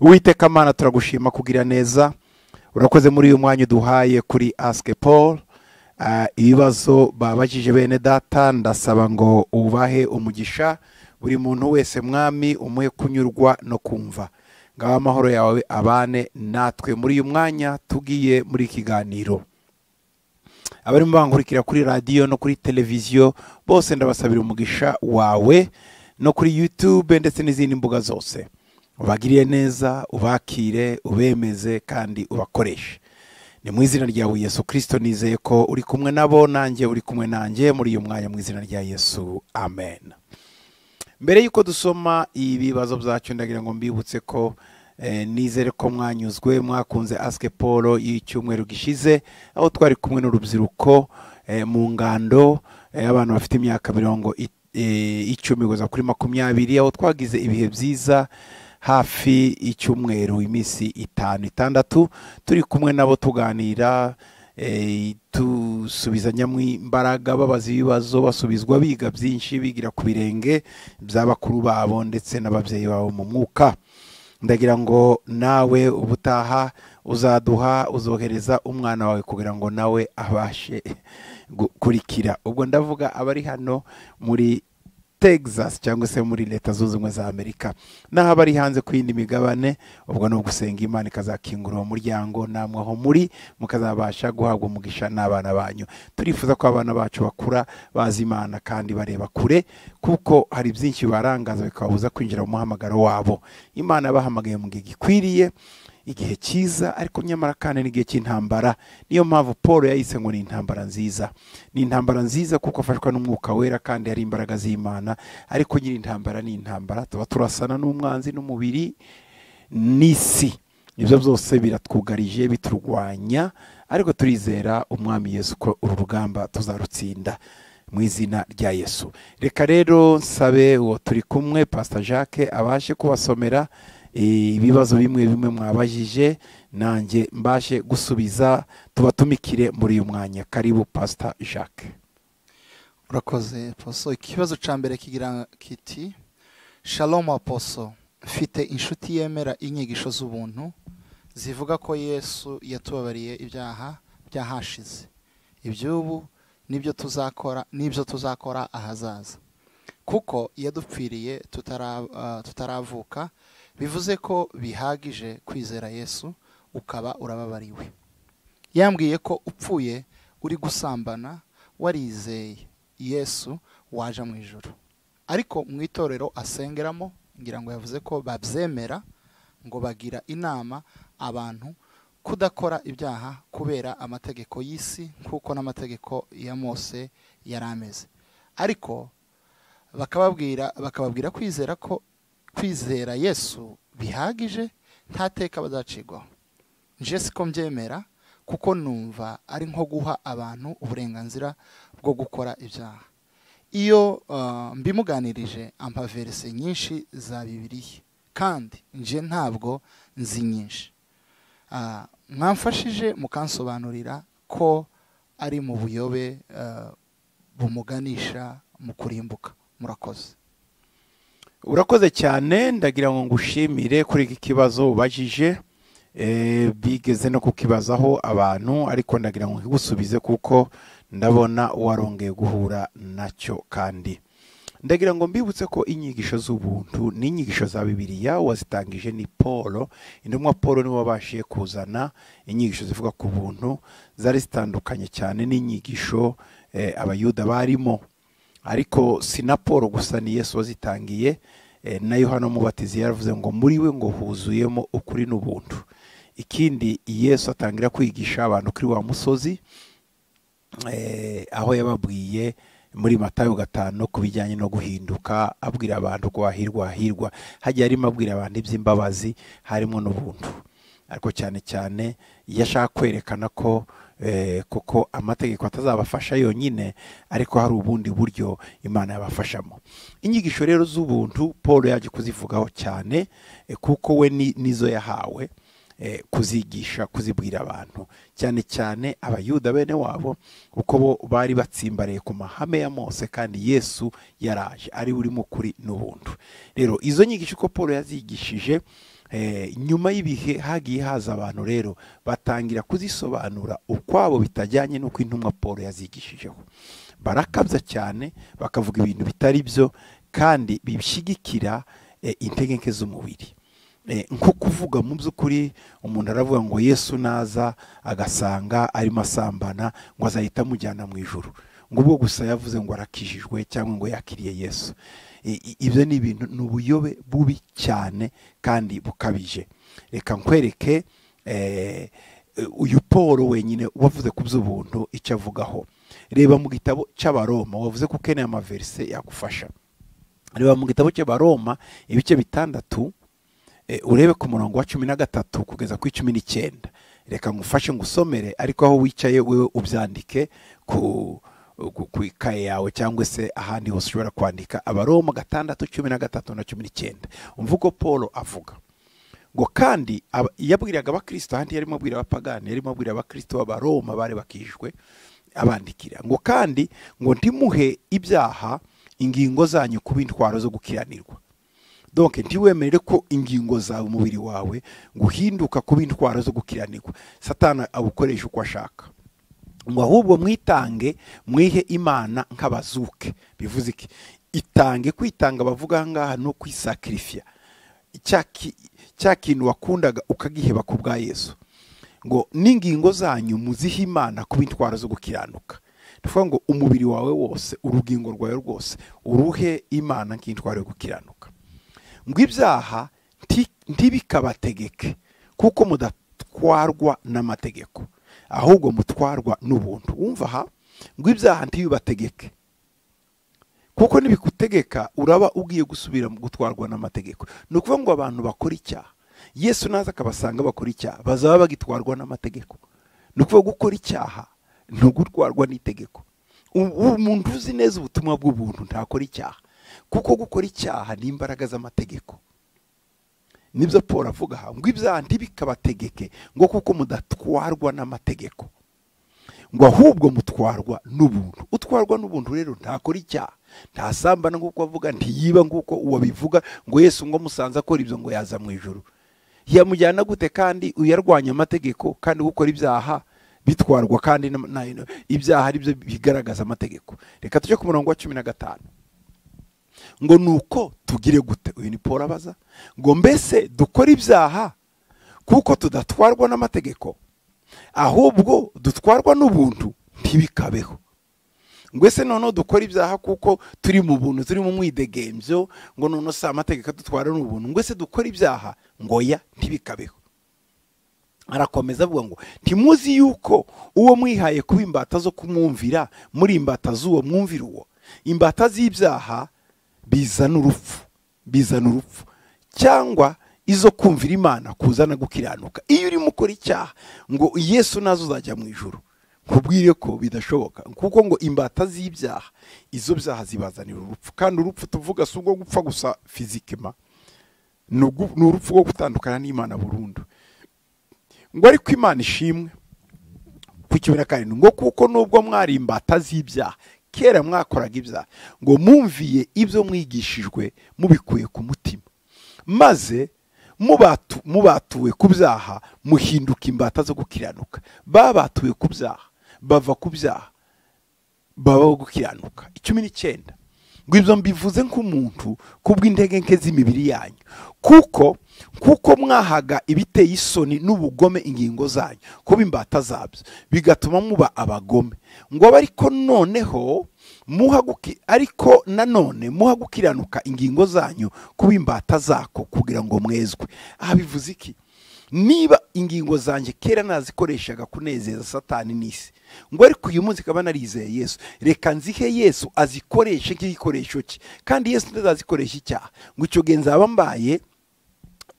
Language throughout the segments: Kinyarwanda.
uwiteka mana turagushima kugira neza urakoze muri uyu mwanya uduhaye kuri asike paul Ah, ibibazo babajije bene data ndasaba ngo ubahe umugisha buri muntu wese mwami umuhe kunyurwa no kumva ngaho amahoro yawe abane natwe muri uyu mwanya tugiye muri ikiganiro abarimo bankurikira kuri radiyo no kuri televiziyo bose ndabasabira umugisha wawe no kuri yutube ndetse n'izindi mbuga zose ubagiriye neza ubakire ubemeze kandi ubakoreshe ni mu izina ryawe yesu kirisito nizeye ko uri kumwe nabo nanjye uri kumwe nanjye muri uyu mwanya mu izina rya yesu amen mbere y'uko dusoma ibibazo byacu ndagira ngo mbibutse ko eh, nizere ko mwanyuzwe mwakunze asike paul y'icyumweru gishize aho twari kumwe n'urubyiruko eh, mu ngando eh, abantu bafite imyaka mirongo i- eh, icumi kugeza kuri makumyabiri aho twagize ibihe byiza hafi y'icyumweru iminsi itanu itandatu turi kumwe nabo tuganira eh, dusubizanyamo imbaraga babaza ibibazo basubizwa biga byinshi bigira ku birenge by'abakuru babo ndetse n'ababyeyi babo mu mwuka ndagira ngo nawe ubutaha uzaduha uzohereza umwana wawe kugira ngo nawe abashe gukurikira ubwo ndavuga abari hano muri texas cyangwa se muri leta zunze ubumwe za amerika naho abari hanze ku yindi migabane ubwo ni ugusenga imana ikazakingura uwo muryango namwe aho muri mukazabasha guhabwa umugisha n'abana banyu turifuza ko abana bacu bakura bazi imana kandi bareba kure kuko hari byinshi bibarangaza bikababuza kwinjira mu muhamagaro wabo imana yabahamagaye mu gihe gikwiriye igihe cyiza ariko nyamara kandi n'igihe cy'intambara niyo mpamvu paul yayise ngo ni intambara nziza ni intambara nziza kuko afashwa n'umwuka wera kandi hari imbaraga z'imana ariko nyiri intambara ni intambara tuba turasana n'umwanzi n'umubiri n'isi ibyo byose biratwugarije biturwanya ariko turizera umwami yesu ko uru rugamba tuzarutsinda mu izina rya yesu reka rero nsabe uwo turi kumwe pasita jacques abashe kubasomera eh, ibibazo bimwe bimwe mwabajije nanjye mbashe gusubiza tubatumikire muri uyu mwanya karibu pasita jacques urakoze poso ikibazo cya mbere kigira kiti shalom aposo mfite inshuti yemera inyigisho z'ubuntu zivuga ko yesu yatubabariye ibyaha byahashize iby'ubu nibyo tuzakora nibyo tuzakora ahazaza kuko yadupfiriye tutara- ah, tutaravuka bivuze ko bihagije kwizera yesu ukaba urababariwe yambwiye ko upfuye uri gusambana warizeye yesu waje mu ijoro ariko mu itorero asengeramo ngira ngo yavuze ko babyemera ngo bagira inama abantu kudakora ibyaha kubera amategeko y'isi nk'uko n'amategeko ya mose yari ameze ariko bakababwira bakababwira kwizera ko kwizera yesu bihagije nta teka bazacigwaho nje siko mbyemera kuko numva ari nko guha abantu uburenganzira bwo gukora ibyaha iyo ah, mbimuganirije ampa verise nyinshi za bibiliya kandi nje ntabwo nzi nyinshi Ah, mwamfashije mukansobanurira ko ari mu buyobe ah, bumuganisha mu kurimbuka murakoze urakoze cyane ndagira ngo ngushimire kuri iki kibazo ubajije Eh, bigeze no kukibazaho abantu ariko ndagira ngo nkigusubize kuko ndabona warongeye guhura nacyo kandi ndagira ngo mbibutse ko inyigisho z'ubuntu ni inyigisho za bibiliya wazitangije ni paul intumwa paul niwe wabashije kuzana inyigisho zivuga ku buntu zari zitandukanye cyane n'inyigisho eh, abayuda barimo ariko si na paul gusa ni yesu wazitangiye eh, na yohana umubatizi yaravuze ngo muri we ngo huzuyemo ukuri n'ubuntu ikindi yesu atangira kwigisha abantu kuri wa musozi eh, aho yababwiye muri matayo gatanu ku bijyanye no guhinduka abwira abantu ko hahirwa hahirwa hagiye arimo abwira abantu iby'imbabazi harimo n'ubuntu ariko cyane cyane iyo ashaka kwerekana ko eh, kuko amategeko atazabafasha yonyine ariko hari ubundi buryo imana yabafashamo inyigisho rero z'ubuntu paul yaje kuzivugaho cyane eh, kuko we ni- nizo yahawe eh, kuzigisha kuzibwira abantu cyane cyane abayuda bene wabo kuko bo bari batsimbaraye ku mahame ya mose kandi yesu yaraje ari urimo kuri n'ubuntu rero izo nyigisho uko paul yazigishije Eh, nyuma y'ibihe hagiye haza abantu rero batangira kuzisobanura ukwabo bitajyanye n'uko intumwa paul yazigishijeho barakabya cyane bakavuga ibintu bitari byo kandi bishyigikira eh, integenke z'umubiri Eh, nko kuvuga mu by'ukuri umuntu aravuga ngo yesu naza agasanga arimo asambana ngo azahita amujyana mu ijoro ngo ubwo gusa yavuze ngo arakijijwe cyangwa ngo yakiriye yesu I- i- ibyo ni ibintu ni ubuyobe bubi cyane kandi bukabije reka nkwereke eh, uyu paul wenyine wavuze ku by'ubuntu icyo avugaho reba mu gitabo cy'abaroma wavuze ko ukeneye amaverise yagufasha reba mu gitabo cy'abaroma ibice bitandatu Eh, urebe ku murongo wa cumi na gatatu kugeza ku cumi n'icyenda reka ngufashe ngusomere ariko aho wicaye wewe ubyandike ku ku- ku ikaye yawe cyangwa se ahandi hose ushobora kwandika abaroma gatandatu cumi na gatatu na cumi n'icyenda umvugo paul avuga ngo kandi aba- yabwiraga abakristo ahandi yarimo abwira abapagani yarimo abwira abakristo b'abaroma bari bakijwe abandikira ngo kandi ngo ntimuhe ibyaha ingingo zanyu kuba intwaro zo gukiranirwa donc ntiwemere ko ingingo zawe umubiri wawe ngo uhinduka kuba intwara zo gukiranirwa satana awukoresha uko ashaka ngo ahubwo mwitange mwihe imana nk'abazuke bivuze iki itange kwitanga bavuga aha ngaha ni ukwisakirifiya cya ki- cya kintu wakundaga ukagiheba ku bwa yesu ngo n'ingingo zanyu muzihe imana kuba intwaro zo gukiranuka tuvuga ngo umubiri wawe wose urugingo rwawe rwose uruhe imana nk'intwaro yo gukiranuka ngo ibyaha nti- ntibikabategeke kuko mudatwarwa n'amategeko ahubwo mutwarwa n'ubuntu wumva aha ngo ibyaha ntibibategeke kuko nibikutegeka uraba ugiye gusubira mu gutwarwa n'amategeko ni ukuvuga ngo abantu bakora icyaha yesu naza akabasanga bakora icyaha bazaba bagitwarwa n'amategeko ni ukuvuga gukora icyaha ni ugutwarwa n'itegeko ubu umuntu uzi neza ubutumwa bw'ubuntu ntakora icyaha kuko gukora icyaha ni imbaraga z'amategeko nibyo paul avuga aha ngo ibyaha ntibikabategeke ngo kuko mudatwarwa n'amategeko ngo ahubwo mutwarwa n'ubuntu utwarwa n'ubuntu rero ntakora icyaha ntasambana nk'uko avuga ntiyiba nk'uko uwabivuga ngo yesu ngo musanze akora ibyo ngo yaza mu ijoro yamujyana gute kandi uyarwanya amategeko kandi gukora ibyaha bitwarwa kandi na- na- ibyaha ari byo bigaragaza amategeko reka tujye ku murongo wa cumi na gatanu ngo nuko tugire gute uyu ni paul abaza ngo mbese dukora ibyaha kuko tudatwarwa n'amategeko ahubwo dutwarwa n'ubuntu ntibikabeho ngo ese noneho dukora ibyaha kuko turi mu buntu turi mu mwidegembyo ngo noneho si amategeko adutwara n'ubuntu ngo ese dukora ibyaha ngo ya ntibikabeho arakomeza avuga ngo ntimuzi yuko uwo mwihaye kuba imbata zo kumwumvira muri imbata z'uwo mwumvira uwo imbata z'ibyaha bizana urupfu bizana urupfu cyangwa izo kumvira imana kuzana gukiranuka iyo urimo ukora icyaha ngo yesu nazo uzajya mu ijoro nkubwire ko bidashoboka kuko ngo imbata z'ibyaha izo byaha zibazanira urupfu kandi urupfu tuvuga si ubwo gupfa gusa fizikima ni ugu- ni urupfu rwo gutandukana n'imana burundu ngo ariko imana ishimwe ku cumi na karindwi ngo kuko nubwo mwari imbata z'ibyaha kera mwakoraga ibyaha ngo mumviye ibyo mwigishijwe mubikuye ku mutima maze mubatu- mubatuwe ku byaha muhinduka imbata zo gukiranuka babatuwe ku byaha bava ku byaha babaho gukiranuka icumi n'icyenda ngo ibyo mbivuze nk'umuntu kubw'intege nke z'imibiri yanyu kuko kuko mwahaga ibiteye isoni n'ubugome ingingo zanyu kuba imbata zabyo bigatuma muba abagome ngo abe ariko noneho muha guki- ariko nanone muha gukiranuka ingingo zanyu kuba imbata zako kugira ngo mwezwe aha bivuze iki niba ingingo zanjye kera nazikoreshaga kunezeza satani n'isi ngo ariko uyu munsi ikaba narizeye yesu reka nzihe yesu azikoreshe nk'igikoresho cye kandi yesu ntazazikoresha icyaha ngo icyo gihe nzaba mbaye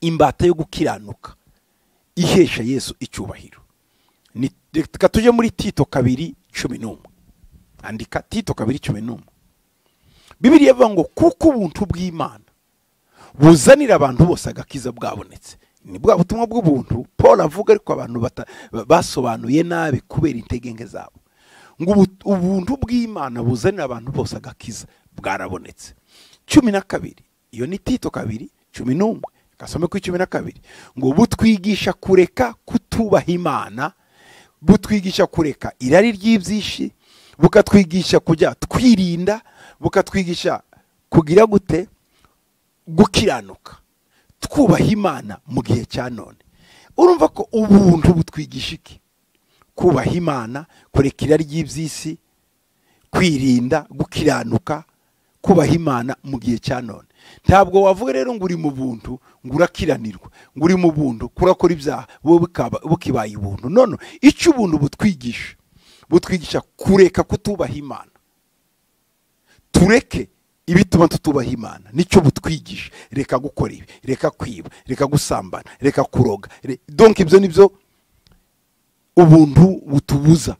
imbata yo gukiranuka ihesha yesu icyubahiro Ni- reka tujye muri tito kabiri cumi n'umwe andika tito kabiri cumi n'umwe bibiriya bivuga ngo kuko ubuntu bw'imana buzanira abantu bose agakiza bwabonetse ni bwa butumwa bw'ubuntu paul avuga ariko abantu bata- ba- basobanuye nabi kubera intege zabo ngo ubu- ubuntu bw'imana buzanira abantu bose agakiza bwarabonetse cumi na kabiri iyo ni tito kabiri cumi n'umwe gasome ku cumi na kabiri ngo butwigisha kureka kutubaha imana butwigisha kureka irari ry'ibyishi bukatwigisha kujya twirinda bukatwigisha kugira gute gukiranuka twubaha imana mu gihe cya none urumva ko ubuntu butwigisha iki kubaha imana kureka irari ry'iby'isi kwirinda gukiranuka kubaha imana mu gihe cya none ntabwo wavuga rero ngo uri mu buntu ngo urakiranirwa ngo uri mu buntu kurakora ibyaha bukibaye ubuntu none icyo ubuntu butwigisha butwigisha kureka kutubaha imana tureke ibituma tutubaha imana nicyo butwigisha reka gukora ibi reka kwiba reka gusambana reka kuroga donke ibyo ni byo ubuntu butubuza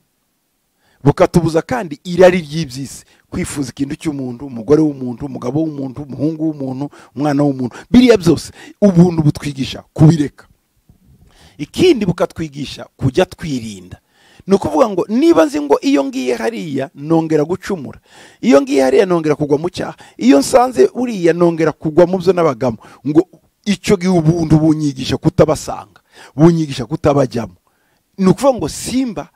bukatubuza kandi irari ry'iby'isi kwifuza ikintu cy'umuntu umugore w'umuntu umugabo w'umuntu umuhungu w'umuntu umwana w'umuntu biriya byose ubuntu butwigisha kubireka ikindi bukatwigisha kujya twirinda ni ukuvuga ngo niba nzi ngo iyo ngiye hariya nongera gucumura iyo ngiye hariya nongera kugwa mu cyaha iyo nsanze uriya nongera kugwa mu byo n'abagamo ngo icyo gihe ubundi bunyigisha kutabasanga bunyigisha kutabajyamo ni ukuvuga ngo simba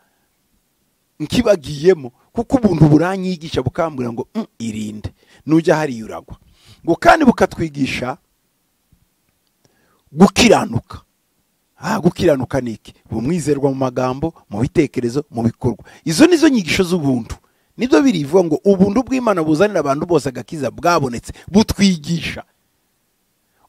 nkibagiyemo kuko ubuntu buranyigisha bukambwira ngo irinde nujya hariya uragwa ngo kandi bukatwigisha gukiranuka aha gukiranuka ni iki bumwizerwa mu magambo mu bitekerezo mu bikorwa izo ni zo nyigisho z'ubuntu nibyo birivuga ngo ubuntu bw'imana buzanira abantu bose agakiza bwabonetse butwigisha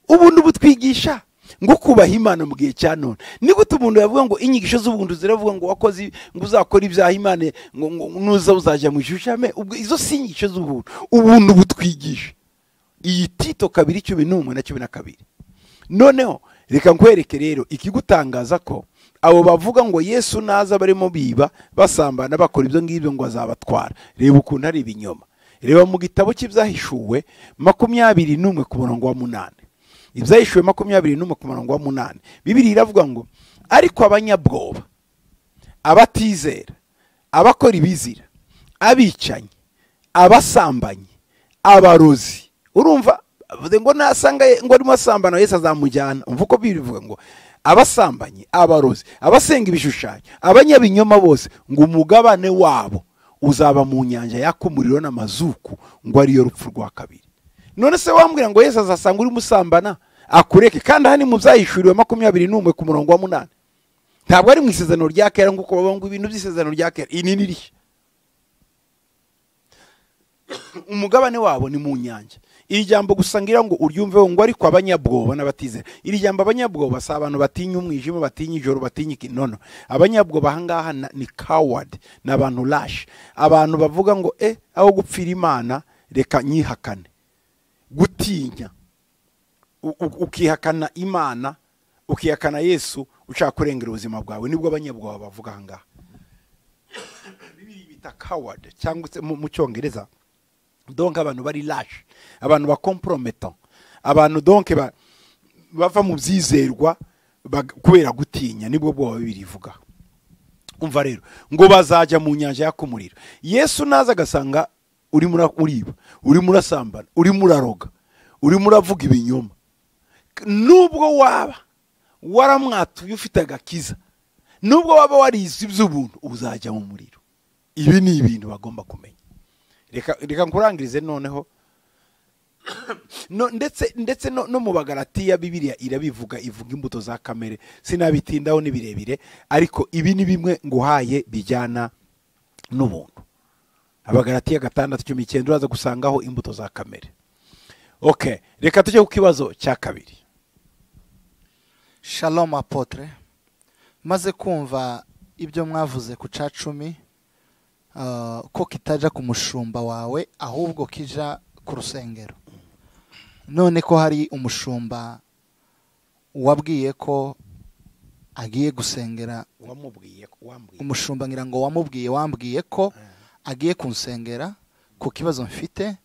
ubuntu butwigisha ngo kubaha imana mu gihe cya none ni gute ubuntu yavuga ngo inyigisho z'ubuntu ziravuga ngo wakoze ngo uzakora ibyaha imana ngo nuza uzajya mu ishushame izo si inyigisho z'ubuntu ubuntu butwigisha iyi tito kabiri cumi n'umwe na cumi na kabiri noneho reka nkwereke rero ikigutangaza ko abo bavuga ngo yesu naza barimo biba basambana bakora ibyo ngibyo ngo azabatwara reba ukuntu ari ibinyoma reba mu gitabo cy'ibyahishuwe makumyabiri n'umwe ku murongo wa munani ibyahishuwe makumyabiri n'umwe ku murongo wa munani bibiri iravuga ngo ariko abanyabwoba abatizera abakora ibizira abicanyi abasambanyi abarozi urumva ngo nasanga ngo arimo asambana wese azamujyana umva uko bivuga ngo abasambanyi abarozi abasenga ibishushanyo abanyabinyoma bose ngo umugabane wabo uzaba mu nyanja yaka umuriro n'amazuku ngo ariyo rupfu rwa kabiri none se wambwira ngo yesi azasanga urimo usambana akureke kandi aha ni mu byahishuriwe makumyabiri n'umwe ku murongo wa munani ntabwo ari mu isezerano rya kera nk'uko bavuga ngo ibintu by'isezerano rya kera ini nirishya umugabane wabo ni mu nyanja iri jambo gusa ngira ngo uryumve ngo ariko abanyabwoba n'abatizera iri jambo abanyabwoba si abantu batinya umwijima batinya ijoro batinya ikinono abanyabwoba ahangaha ni kawadi ni abantu rashi abantu bavuga ngo e aho gupfira imana reka nyihakane gutinya ukihakana imana ukihakana yesu ushaka kurengera ubuzima bwawe nibwo abanyabwoba bavuga ahangaha bibiri bita kawadi cyangwa se mu cyongereza donke abantu bari rashi abantu ba komporometo abantu donke bava mu byizerwa kubera gutinya nibwo bwoba birivuga umva rero ngo bazajya mu nyanja yaka umuriro yesu naza agasanga urimo uriba urimo urasambana urimo uraroga urimo uravuga ibinyoma nubwo waba waramwatuye ufite agakiza nubwo waba warize iby'ubuntu uzajya mu muriro ibi ni ibintu bagomba kumenya reka nkurangirize noneho ndetse no mu bagaratiya bibiriya irabivuga ivuga imbuto za kamere sinabitindaho ni birebire ariko ibi ni bimwe nguhaye bijyana n'ubuntu abagaratiya gatandatu cumi icyenda uraza gusangaho imbuto za kamere oke reka tujye ku kibazo cya kabiri shalom apotre maze kumva ibyo mwavuze ku cya cumi ko kitajya ku mushumba wawe ahubwo kijya ku rusengero none ko hari umushumba wabwiye ko agiye gusengera umushumba ngira ngo wamubwiye wambwiye ko agiye kunsengera ku kibazo mfite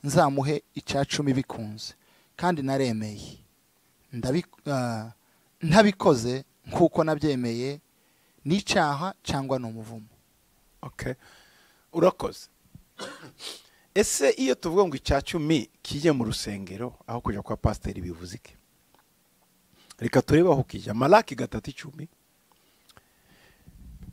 nzamuhe icya cumi bikunze kandi naremeye ntabikoze nk'uko nabyemeye n'icyaha cyangwa ni umuvumo urakoze ese iyo tuvuga ngo icya cumi kijye mu rusengero aho kujya kwa pasiteri bivuze iki reka turebe aho kijya maraki gatatu icumi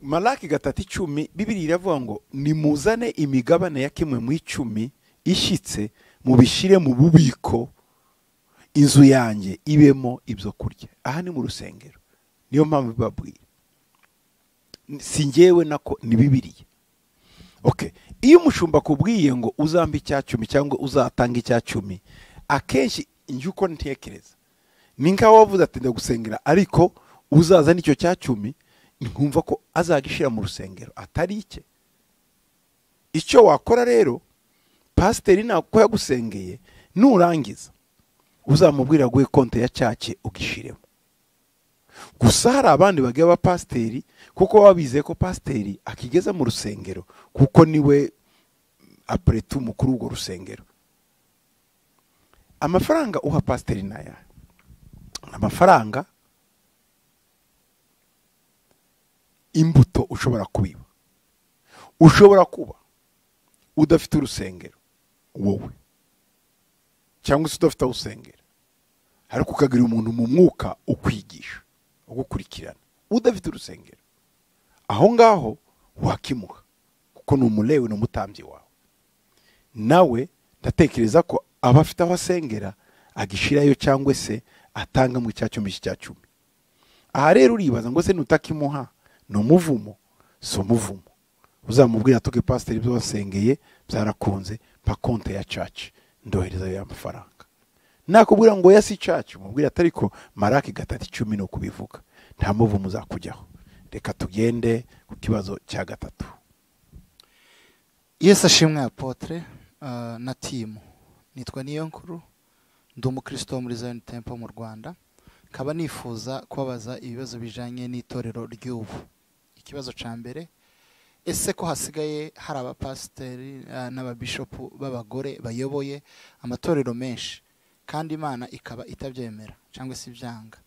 maraki gatatu icumi bibiri iravuga ngo nimuzane imigabane ya kimwe mu icumi ishyitse mubishyire mu bubiko inzu yanjye ibemo ibyo kurya aha ni mu rusengero niyo mpamvu babwira si ngewe nako ni bibiriya oke iyo umushumba akubwiye ngo uzambe icya cumi cyangwa uzatanga icya cumi akenshi njye uko ntekereza ni nkaho wavuze ati ndagusengera ariko uzaza n'icyo cya cumi nkumva ko azagishyira mu rusengero atari icye icyo wakora rero pasiteri ntabwo yagusengeye nurangiza uzamubwira guhe konti ya cyake ugishyiremo gusa hari abandi bagiye abapasiteri kuko baba bizeye ko pasiteri akigeza mu rusengero kuko niwe apuretu mukuru w'urwo rusengero amafaranga uha pasiteri ni aya amafaranga imbuto ushobora kubiba ushobora kuba udafite urusengero wowe cyangwa se udafite aho usengera ariko ukagira umuntu mu mwuka ukwigisha ugukurikirana udafite urusengero aho ngaho wakimuha kuko ni umurewe ni umutambyi wawe nawe ndatekereza ko aba afite aho asengera agishirayo cyangwa se atanga mu cya cumi cya cumi aha rero uribaza ngo se nutakimuha ni umuvumo si umuvumo uzamubwira atuke pasiteri ibyo wasengeye byarakunze mpa konti ya caci ndohereza ya mafaranga nakubwira ngo yasi caci umubwira atari ko maraki gatatu icumi ni ukubivuga nta muvumo uzakujyaho reka tugende ku kibazo cya gatatu yesu ashimwe apotre uh, na timu nitwa niyo nkuru ndi umukristo wo muri zion temple mu rwanda nkaba nifuza kubabaza ibibazo bijyanye n'itorero ry'ubu ikibazo cya mbere ese ko hasigaye hari abapasiteri uh, n'ababishopu b'abagore bayoboye amatorero menshi kandi imana ikaba itabyemera cyangwa se ibyanga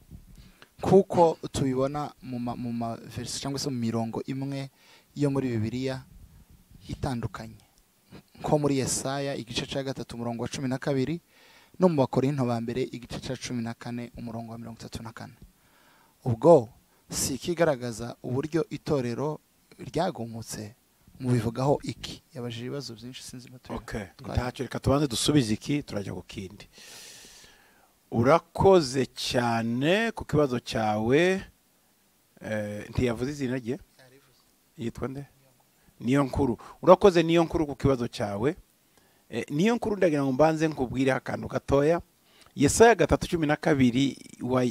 kuko tubibona mu ma- mu ma verisi cyangwa se mu mirongo imwe yo muri bibiliya itandukanye nko muri yesaya igice cya gatatu umurongo wa cumi na kabiri no mu bakorinto ba mbere igice cya cumi na kane umurongo wa mirongo itatu na kane ubwo si ikigaragaza uburyo itorero ryagumutse mubivugaho iki yabajije ibibazo byinshi sinzi imatoya ntacyo reka tubanze dusubize iki turajya ku kindi urakoze cyane ku kibazo cyawe eh, ntiyavuze izina rye yitwa nde niyo nkuru urakoze niyo nkuru ku kibazo cyawe Eh, niyo nkuru ndagira ngo mbanze nkubwire akantu gatoya yesaya gatatu cumi na kabiri wa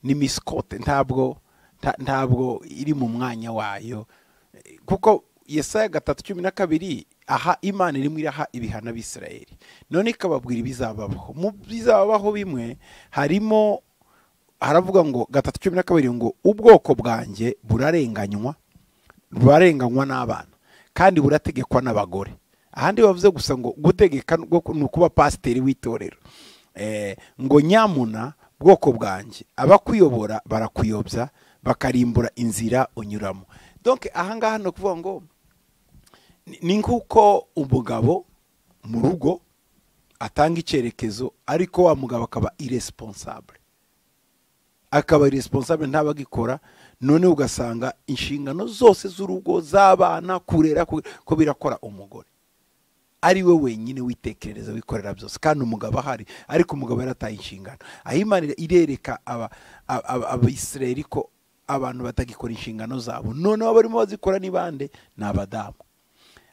ni misikote ntabwo nta- ntabwo iri mu mwanya wayo Eh, kuko yesaya gatatu cumi na kabiri aha imana irimo iraha ibihano abisirayeli none ikababwira ibizababaho mu bizababaho bimwe harimo haravuga ngo gatatu cumi na kabiri ngo ubwoko bwanjye burarenganywa burarenganywa n'abana kandi burategekwa n'abagore ahandi bavuze gusa ngo gutegeka ngo- ni ukuba pasiteri w'itorero Eh, ngo nyamuna bwoko bwanjye abakuyobora barakuyobya bakarimbura inzira unyuramo donke ahangaha ni ukuvuga ngo ni- ni nk'uko umugabo mu rugo atanga icyerekezo ariko wa mugabo akaba iresponsable akaba iresponsable ntabagikora noneho ugasanga inshingano zose z'urugo z'abana kurera ku- ko birakora umugore ari we wenyine witekerereza wikorera byose kandi umugabo ahari ariko umugabo yarataye inshingano aho imana irereka aba- aba- aba- abisirayeli ko abantu batagikora inshingano zabo noneho abarimo bazikora ni bande ni abadamu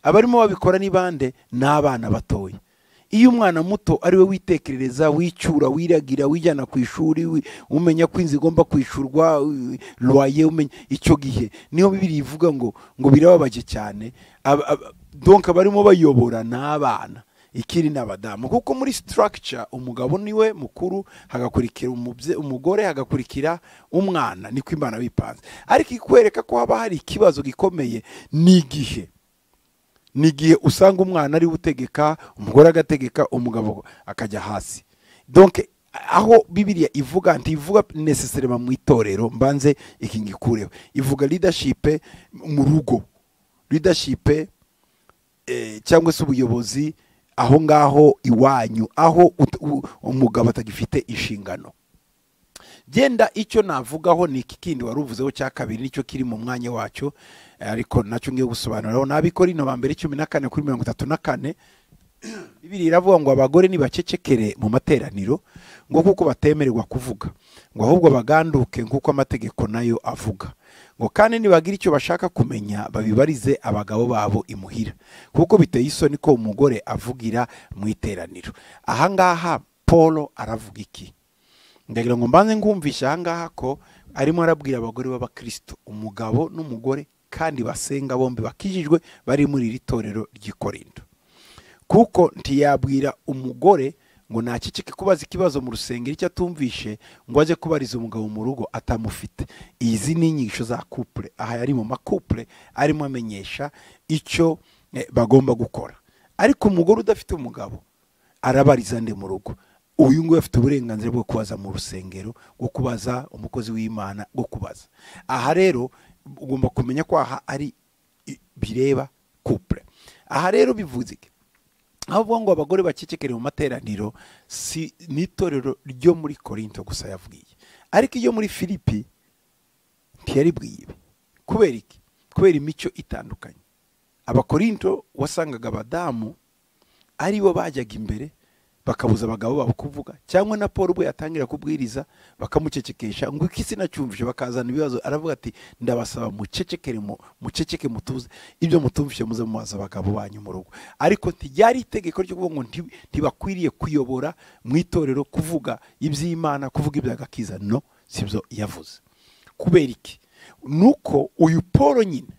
abarimo babikora ni bande ni abana batoya iyo umwana muto ari we witekerereza wicyura wiragira wijyana ku ishuri wi- umenya ko inzu igomba kwishyurwa wi- loyer umenya icyo gihe niyo bibiri ivuga ngo ngo birababaje cyane Aba- aba- donc abarimo bayobora ni abana ikiri ni abadamu kuko muri structure umugabo niwe mukuru hagakurikira umubye- umugore hagakurikira umwana niko imana bipanze ariko ikwereka ko haba hari ikibazo gikomeye ni igihe ni igihe usanga umwana ariwe utegeka umugore agategeka umugabo akajya hasi donc aho bibiliya ivuga ntivuga nesesarema mu itorero mbanze iki ngikureho ivuga leadership mu rugo leadership eh, cyangwa se ubuyobozi aho ngaho iwanyu aho ut- u- umugabo atagifite inshingano genda icyo navugaho ni iki kindi wari uvuzeho cya kabiri nicyo kiri mu mwanya wacyo eh, ariko nacyo ngiye gusobanuraho nabikora ino bambere cumi na kane kuri mirongo itatu na kane bibiri iravuga ngo abagore ntibacecekere mu materaniro ngo kuko batemererwa kuvuga ngo ahubwo baganduke nk'uko amategeko nayo avuga ngo kandi nibagira icyo bashaka kumenya babibarize abagabo babo imuhira kuko biteye isoni ko umugore avugira mu iteraniro ahangaha paul aravuga iki ndagira ngo mbanze ngumvishe ahangaha ko arimo arabwira abagore b'abakristo umugabo n'umugore kandi basenga bombi bakijijwe bari muri iri torero ry'ikorindo kuko ntiyabwira umugore ngo naceceke kubaza ikibazo mu rusengero icyo atumvishe ngo ajye kubariza umugabo mu rugo atamufite izi ni inyigisho za kupure aha yari mu makupure arimo amenyesha icyo eh, bagomba gukora ariko umugore udafite umugabo arabariza nde mu rugo uyu nguyu afite uburenganzira bwo kubaza mu rusengero bwo kubaza umukozi w'imana bwo kubaza aha rero ugomba kumenya ko aha ari i- bireba kupure aha rero bivuze iki avuga ngo abagore bacecekere mu materaniro si n'itorero ryo muri korinto gusa yabwiye ariko iyo muri filipi ntiyaribwiye ibi kubera iki kubera imico itandukanye abakorinto wasangaga abadamu ari bo bajyaga imbere bakabuza abagabo babo kuvuga cyangwa na paul ubwo yatangira kubwiriza bakamucecekesha ngo iki sinacyumvishe bakazana ibibazo aravuga ati ndabasaba mucecekere mu- muceceke mutuze ibyo mutumvishe muze mubaza abagabo banyu mu rugo ariko ntiryari itegeko ryo kuvuga ngo nti- ntibakwiriye kuyobora mu itorero kuvuga iby'imana kuvuga iby'agakiza no sibyo yavuze kubera iki nuko uyu paul nyine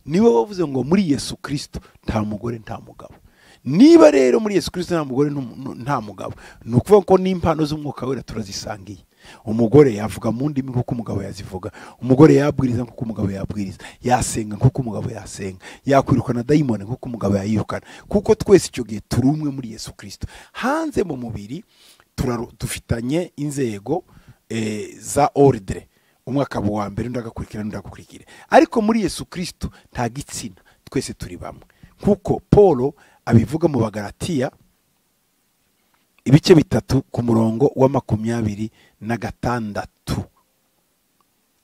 niwe wavuze ngo muri yesu kirisito nta mugore nta mugabo niba rero muri yesu kirisito nta mugore ntu- nu- nta mugabo ni ukuvuga ko n'impano z'umwuka wera turazisangiye umugore yavuga mu ndimi nk'uko umugabo yazivuga umugore yabwiriza nk'uko umugabo yabwiriza yasenga nk'uko umugabo yasenga yakwirukana dayimoni nk'uko umugabo yayirukana kuko twese icyo gihe turi umwe muri yesu kirisito hanze mu mubiri turaru- dufitanye inzego eh, za ordre umwe akaba uwa mbere undi agakurikira n'undi agakurikira ariko muri yesu kirisito nta gitsina twese turi bamwe nk'uko paul abivuga mu bagaratiya ibice bitatu ku murongo wa makumyabiri na gatandatu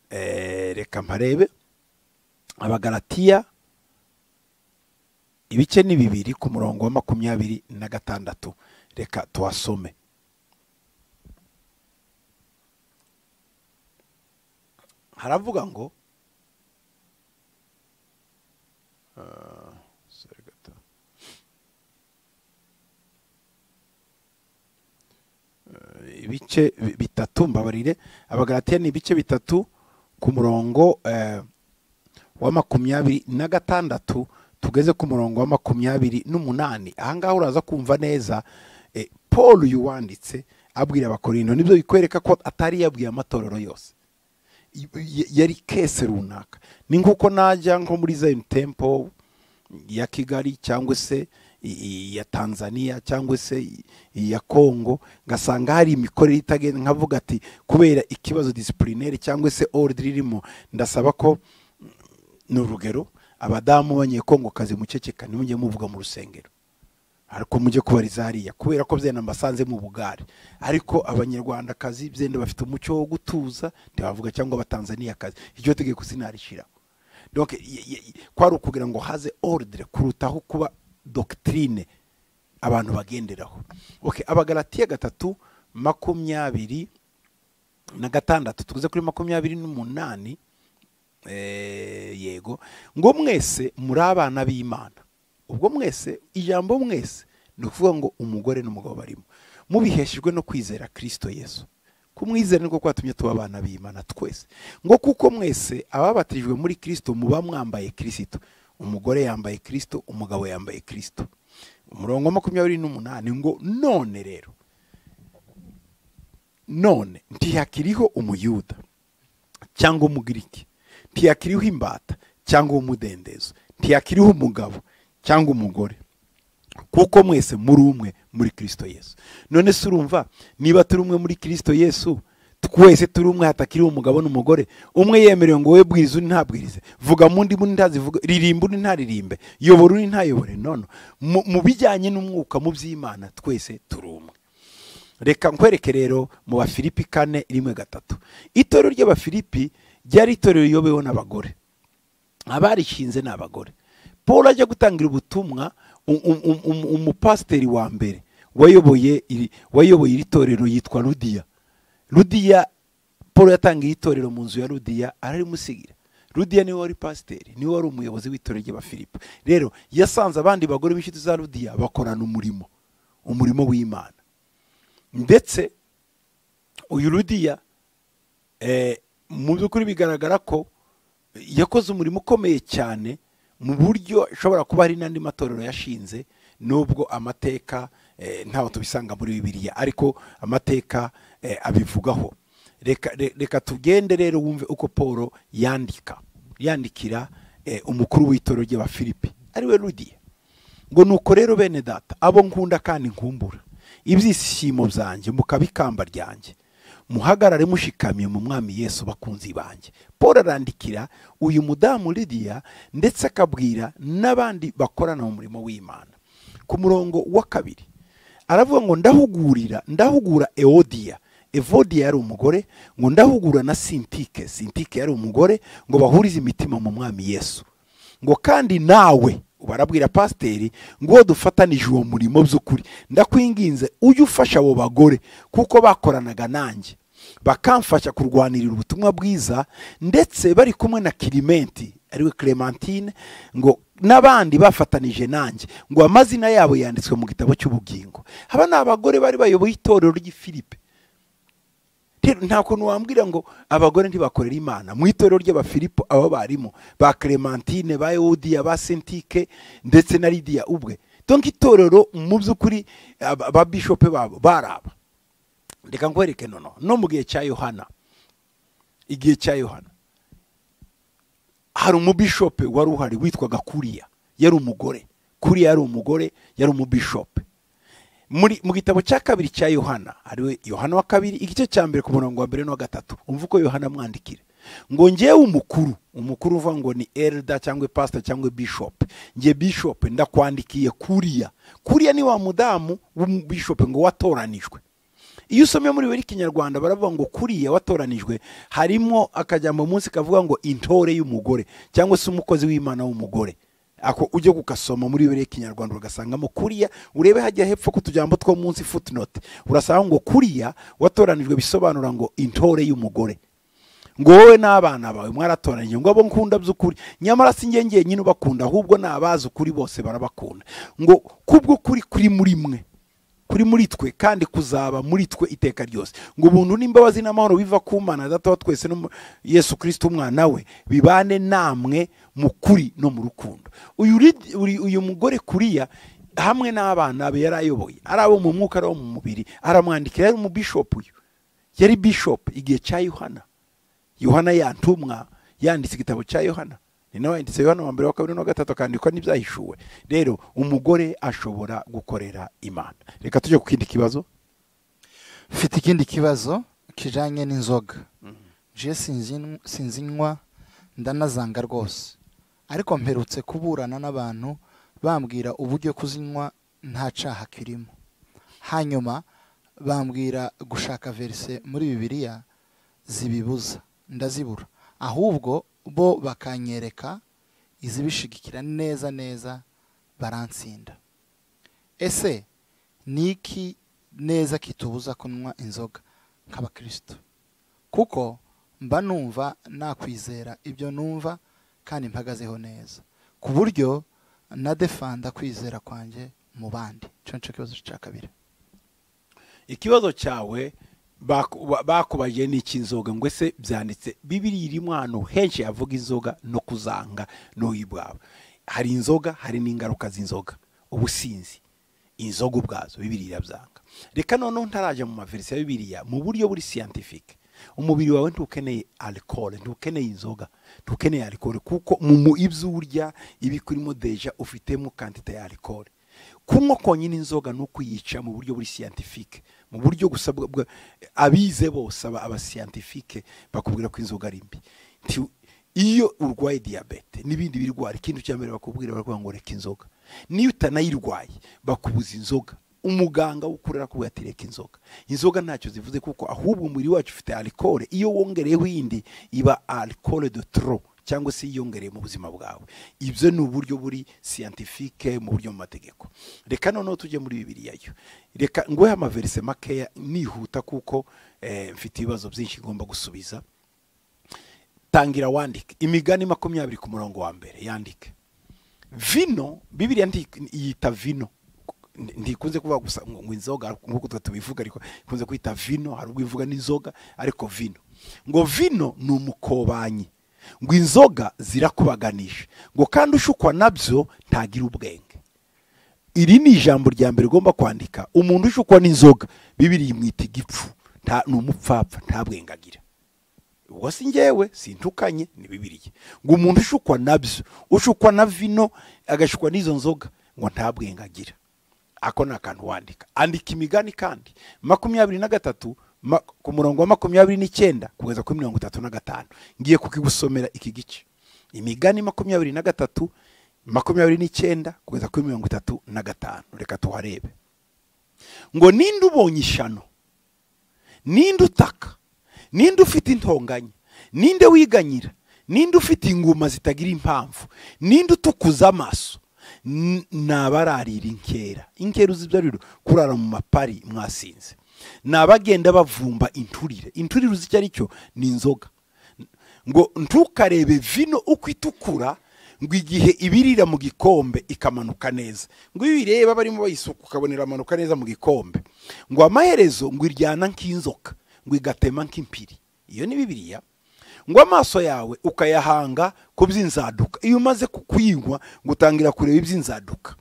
Eh, reka mparebe abagaratiya ibice ni bibiri ku murongo wa makumyabiri na gatandatu reka tuhasome haravuga ngo Ah, sorry, gato. Eh, ibice bi- bitatu mbabarire abagaratiya ni ibice bitatu ku murongo eh, wa makumyabiri na gatandatu tugeze ku murongo wa makumyabiri n'umunani ahangaha uraza kumva neza eh, paul yuwanditse abwira abakorindo nibyo bikwereka ko atari yabwiye amatorero yose y- yari kese runaka ni nk'uko najya nko muri Zion Temple ya Kigali cyangwa se i- i- ya Tanzania cyangwa se i- iya Kongo ngasanga hari imikorere itagenda nkavuga ati kubera ikibazo disciplinary cyangwa se ordre irimo ndasaba ko mm, ni urugero abadamu b'abanyekongo kazi muceceka ntimujye muvuga mu rusengero ariko mujye kubariza hariya kubera ko byenda mbasanze mu bugari ariko abanyarwandakazi byenda bafite umuco wo gutuza ntibavuga cyangwa abatanzaniyakazi iryo tegeko sinarishiraho donc y- y- y- kwari ukugira ngo haze ordre kurutaho kuba doctrine abantu bagenderaho okay abagalatiya gatatu makumyabiri na gatandatu tuguze kuri makumyabiri n'umunani eh, yego ngo mwese muri abana b'imana ubwo mwese ijambo mwese ni ukuvuga ngo umugore n'umugabo barimo mubiheshejwe no kwizera kirisito yesu kumwizera niko kwatumye tuba abana b'imana twese ngo kuko mwese ababatirijwe muri kirisito muba mwambaye kirisito umugore yambaye kirisito umugabo yambaye kirisito umurongo wa makumyabiri n'umunani ngo none rero none ntihakiriho umuyuda cyangwa umugiriki ntiyakiriho imbata cyangwa umudendezo ntiyakiriho umugabo cyangwa umugore kuko mwese muri umwe muri kirisito yesu none se urumva niba turi umwe muri kirisito yesu twese turi umwe hatakiriho umugabo n'umugore umwe yemerewe ngo wowe bwiriza undi ntabwirize vuga mu ndi undi ntazivuga ririmba undi ntaririmbe yobora undi ntayobore none mu mu bijyanye n'umwuka mu by'imana twese turi umwe reka nkwereke rero mu bafilipi kane rimwe gatatu itorero ry'abafilipi ryari itorero riyobewe n'abagore abarishinze ni abagore paul ajya gutangira ubutumwa um- um- um- um- umupasiteri wa mbere wayoboye iri- wayoboye iri torero yitwa rudiya rudiya paul yatangiye itorero mu nzu ya rudiya ararimusigira rudiya niwe wari pasiteri niwe wari umuyobozi w'itorero ry'abafilipi rero yasanze abandi bagore b'inshuti za rudiya bakorana umurimo umurimo w'imana ndetse uyu rudiya eh, mu by'ukuri bigaragara ko yakoze umurimo ukomeye cyane mu buryo ashobora kuba hari n'andi matorero yashinze nubwo amateka eh, ntaho tubisanga muri bibiliya ariko amateka eh, abivugaho reka re- reka tugende rero wumve uko paul yandika yandikira eh, umukuru w'itorero ry'abafilipi ari we rudiya ngo nuko rero bene data abo nkunda kandi nkumbura ibyishimo byanjye mukaba ikamba ryanjye muhagarare mushikamiye mu mwami yesu bakunzi banjye paul arandikira uyu mudamu lidiya ndetse akabwira n'abandi bakorana mu murimo w'imana ku murongo wa kabiri aravuga ngo ndahugurira ndahugura eodiya evodiya yari umugore ngo ndahugura na sintike sintike yari umugore ngo bahurize imitima mu mwami yesu ngo kandi nawe barabwira pasiteri ngo dufatanije uwo murimo by'ukuri ndakwinginze ujye ufasha abo bagore kuko bakoranaga nanjye bakamfasha kurwanirira ubutumwa bwiza ndetse bari kumwe na kirimenti ariwe clementine ngo n'abandi bafatanije nanjye ngo amazina yabo yanditswe mu gitabo cy'ubugingo aba ni abagore bari bayoboye itorero ry'ifilipe rero nta kuntu wambwira ngo abagore ntibakorera imana mu itorero ry'abafilipo aba barimo ba clementine ba eudiya ba sentike ndetse na lidiya ubwe donk itorero mu by'ukuri aba- ba bishope babo bari aba reka nkwereke nono no mu gihe cya yohana igihe cya yohana hari umubishope wari uhari witwaga kuriya yari umugore kuriya yari umugore yari umubishope muri mu gitabo cya kabiri cya yohana ariwe yohana wa kabiri igice cya mbere ku murongo wa mbere n'uwa gatatu umva uko yohana amwandikira ngo ngewe umukuru umukuru uvuga ngo ni elda cyangwa pasita cyangwa bishopu nge bishopu ndakwandikiye kuriya kuriya ni wa mudamu w'umubishopu ngo watoranijwe iyo usomye muri buri kinyarwanda baravuga ngo kuriya watoranijwe harimo akajambo munsi kavuga ngo intore y'umugore cyangwa se umukozi w'imana w'umugore ako ujye kukasoma muri buri kinyarwanda ugasangamo kuriya urebe hajya hepfo ku tujambo two munsi footnote urasanga ngo kuriya watoranijwe bisobanura ngo intore y'umugore ngo wowe n'abana bawe mwaratoranyije ngo abo nkunda by'ukuri nyamara si njye ngenyine ubakunda ahubwo ni abazi ukuri bose barabakunda ngo kubwo kuri kuri muri mwe kuri muri twe kandi kuzaba muri twe iteka ryose ngo ubuntu n'imbabazi n'amahoro biva ku mana data wa twese no mu- yesu kirisiti umwana we bibane namwe mu kuri no mu rukundo uyu rid- uri- uyu mugore kuriya hamwe n'abana be yari ayoboye ari abo mu mwuka ari abo mu mubiri aramwandikira yari umubishopu uyu yari bishopu igihe cya yohana yohana yantumwa yanditse igitabo cya yohana ni nawe yanditse yohana wa mbere wa kabiri n'uwa gatatu akandikwa n'ibyahishuwe rero umugore ashobora gukorera imana reka tujye ku kindi kibazo mfite ikindi kibazo kijyanye n'inzoga je sinzi- sinzinywa ndanazanga rwose ariko mperutse kuburana n'abantu bambwira uburyo kuzinywa nta caha kirimo hanyuma bambwira gushaka verise muri bibiliya zibibuza ndazibura ahubwo bo bakanyereka izibishigikira neza neza baransinda ese ni iki neza kitubuza kunywa inzoga nk'abakristo kuko mba numva nakwizera ibyo numva kandi mpagazeho neza ku buryo nadefanda kwizera kwanjye mu bandi cyo nicyo kibazo cya kabiri ikibazo cyawe baku- ba- bakubajije ni icy'inzoga ngo ese byanditse bibiri irimo ahantu henshi havuga inzoga no kuzanga n'uyu bwawe hari inzoga hari n'ingaruka z'inzoga ubusinzi inzoga ubwazo bibiri irabyanga reka noneho ntaraje mu maverisi ya bibiriya mu buryo buri siyantifike umubiri wawe ntukeneye alikore ntukeneye inzoga ntukeneye alikore kuko mu mu ibyo urya ibikurimo deja ufitemo kantite ya alikore kunywa konyine inzoga ni ukuyica mu buryo buri siyantifike mu buryo gusa bwa- bwa- abize bose aba- abasiyantifike bakubwira ko inzoga ari mbi Nti- iyo urwaye diyabete n'ibindi birwara ikintu cya mbere bakubwira baravuga ngo reka inzoga niyo utanayirwaye bakubuza inzoga umuganga ukorera kuvuga ati reka inzoga inzoga ntacyo zivuze kuko ahubwo umubiri wacu ufite alikore iyo wongereyeho indi iba alikore de tro cyangwa se yiyongereye mu buzima bwawe ibyo ni uburyo buri siyantifike mu buryo mu mategeko reka noneho tujye muri bibiriya yo reka nguhe amaverise makeya nihuta kuko eh, mfite ibibazo byinshi ngomba gusubiza tangira wandike imigani makumyabiri ku murongo wa mbere yandike vino bibiriya ndi- yita vino ntikunze kuvuga gusa ngo ngo inzoga nk'uko tuba tubivuga ariko ikunze kwita vino hari ubwo ivuga n'inzoga ariko vino ngo vino ni umukobanyi ngo inzoga zirakubaganisha ngo kandi ushukwa nabyo ntagira ubwenge iri ni ijambo rya mbere ugomba kwandika umuntu ushukwa n'inzoga bibiri imwita igipfu nta ni umupfapfa nta bwenge agira ubwo si njyewe sintukanye ni bibiriya ngo umuntu ushukwa nabyo ushukwa na vino agashukwa n'izo nzoga ngo nta bwenge agira ako ni akantu wandika andika imigani kandi makumyabiri na gatatu ma- ku murongo wa makumyabiri n'icyenda kugeza kuri mirongo itatu na gatanu ngiye kukigusomera iki gice imigani makumyabiri na gatatu makumyabiri n'icyenda kugeza kuri mirongo itatu na gatanu reka tuharebe ngo ninde ubonye ishano ninde utaka ninde ufite intonganya ninde wiganyira ninde ufite inguma zitagira impamvu ninde utukuza amaso N- ni abararira inkera inkera uzi ibyo ari byo kurara mu mapari mwasinze ni abagenda bavumba inturire inturire uzi icyo ari cyo ni inzoga ngo ntukarebe vino uko itukura ngo igihe ibirira mu gikombe ikamanuka neza ngo iyo uyireba barimo bayisuka ukabona iramanuka neza mu gikombe ngo amaherezo ngo iryana nk'inzoka ngo igatema nk'impiri iyo ni bibiliya ngo amaso yawe ukayahanga ku by'inzaduka iyo umaze ku- kuyinywa ngo utangira kureba iby'inzaduka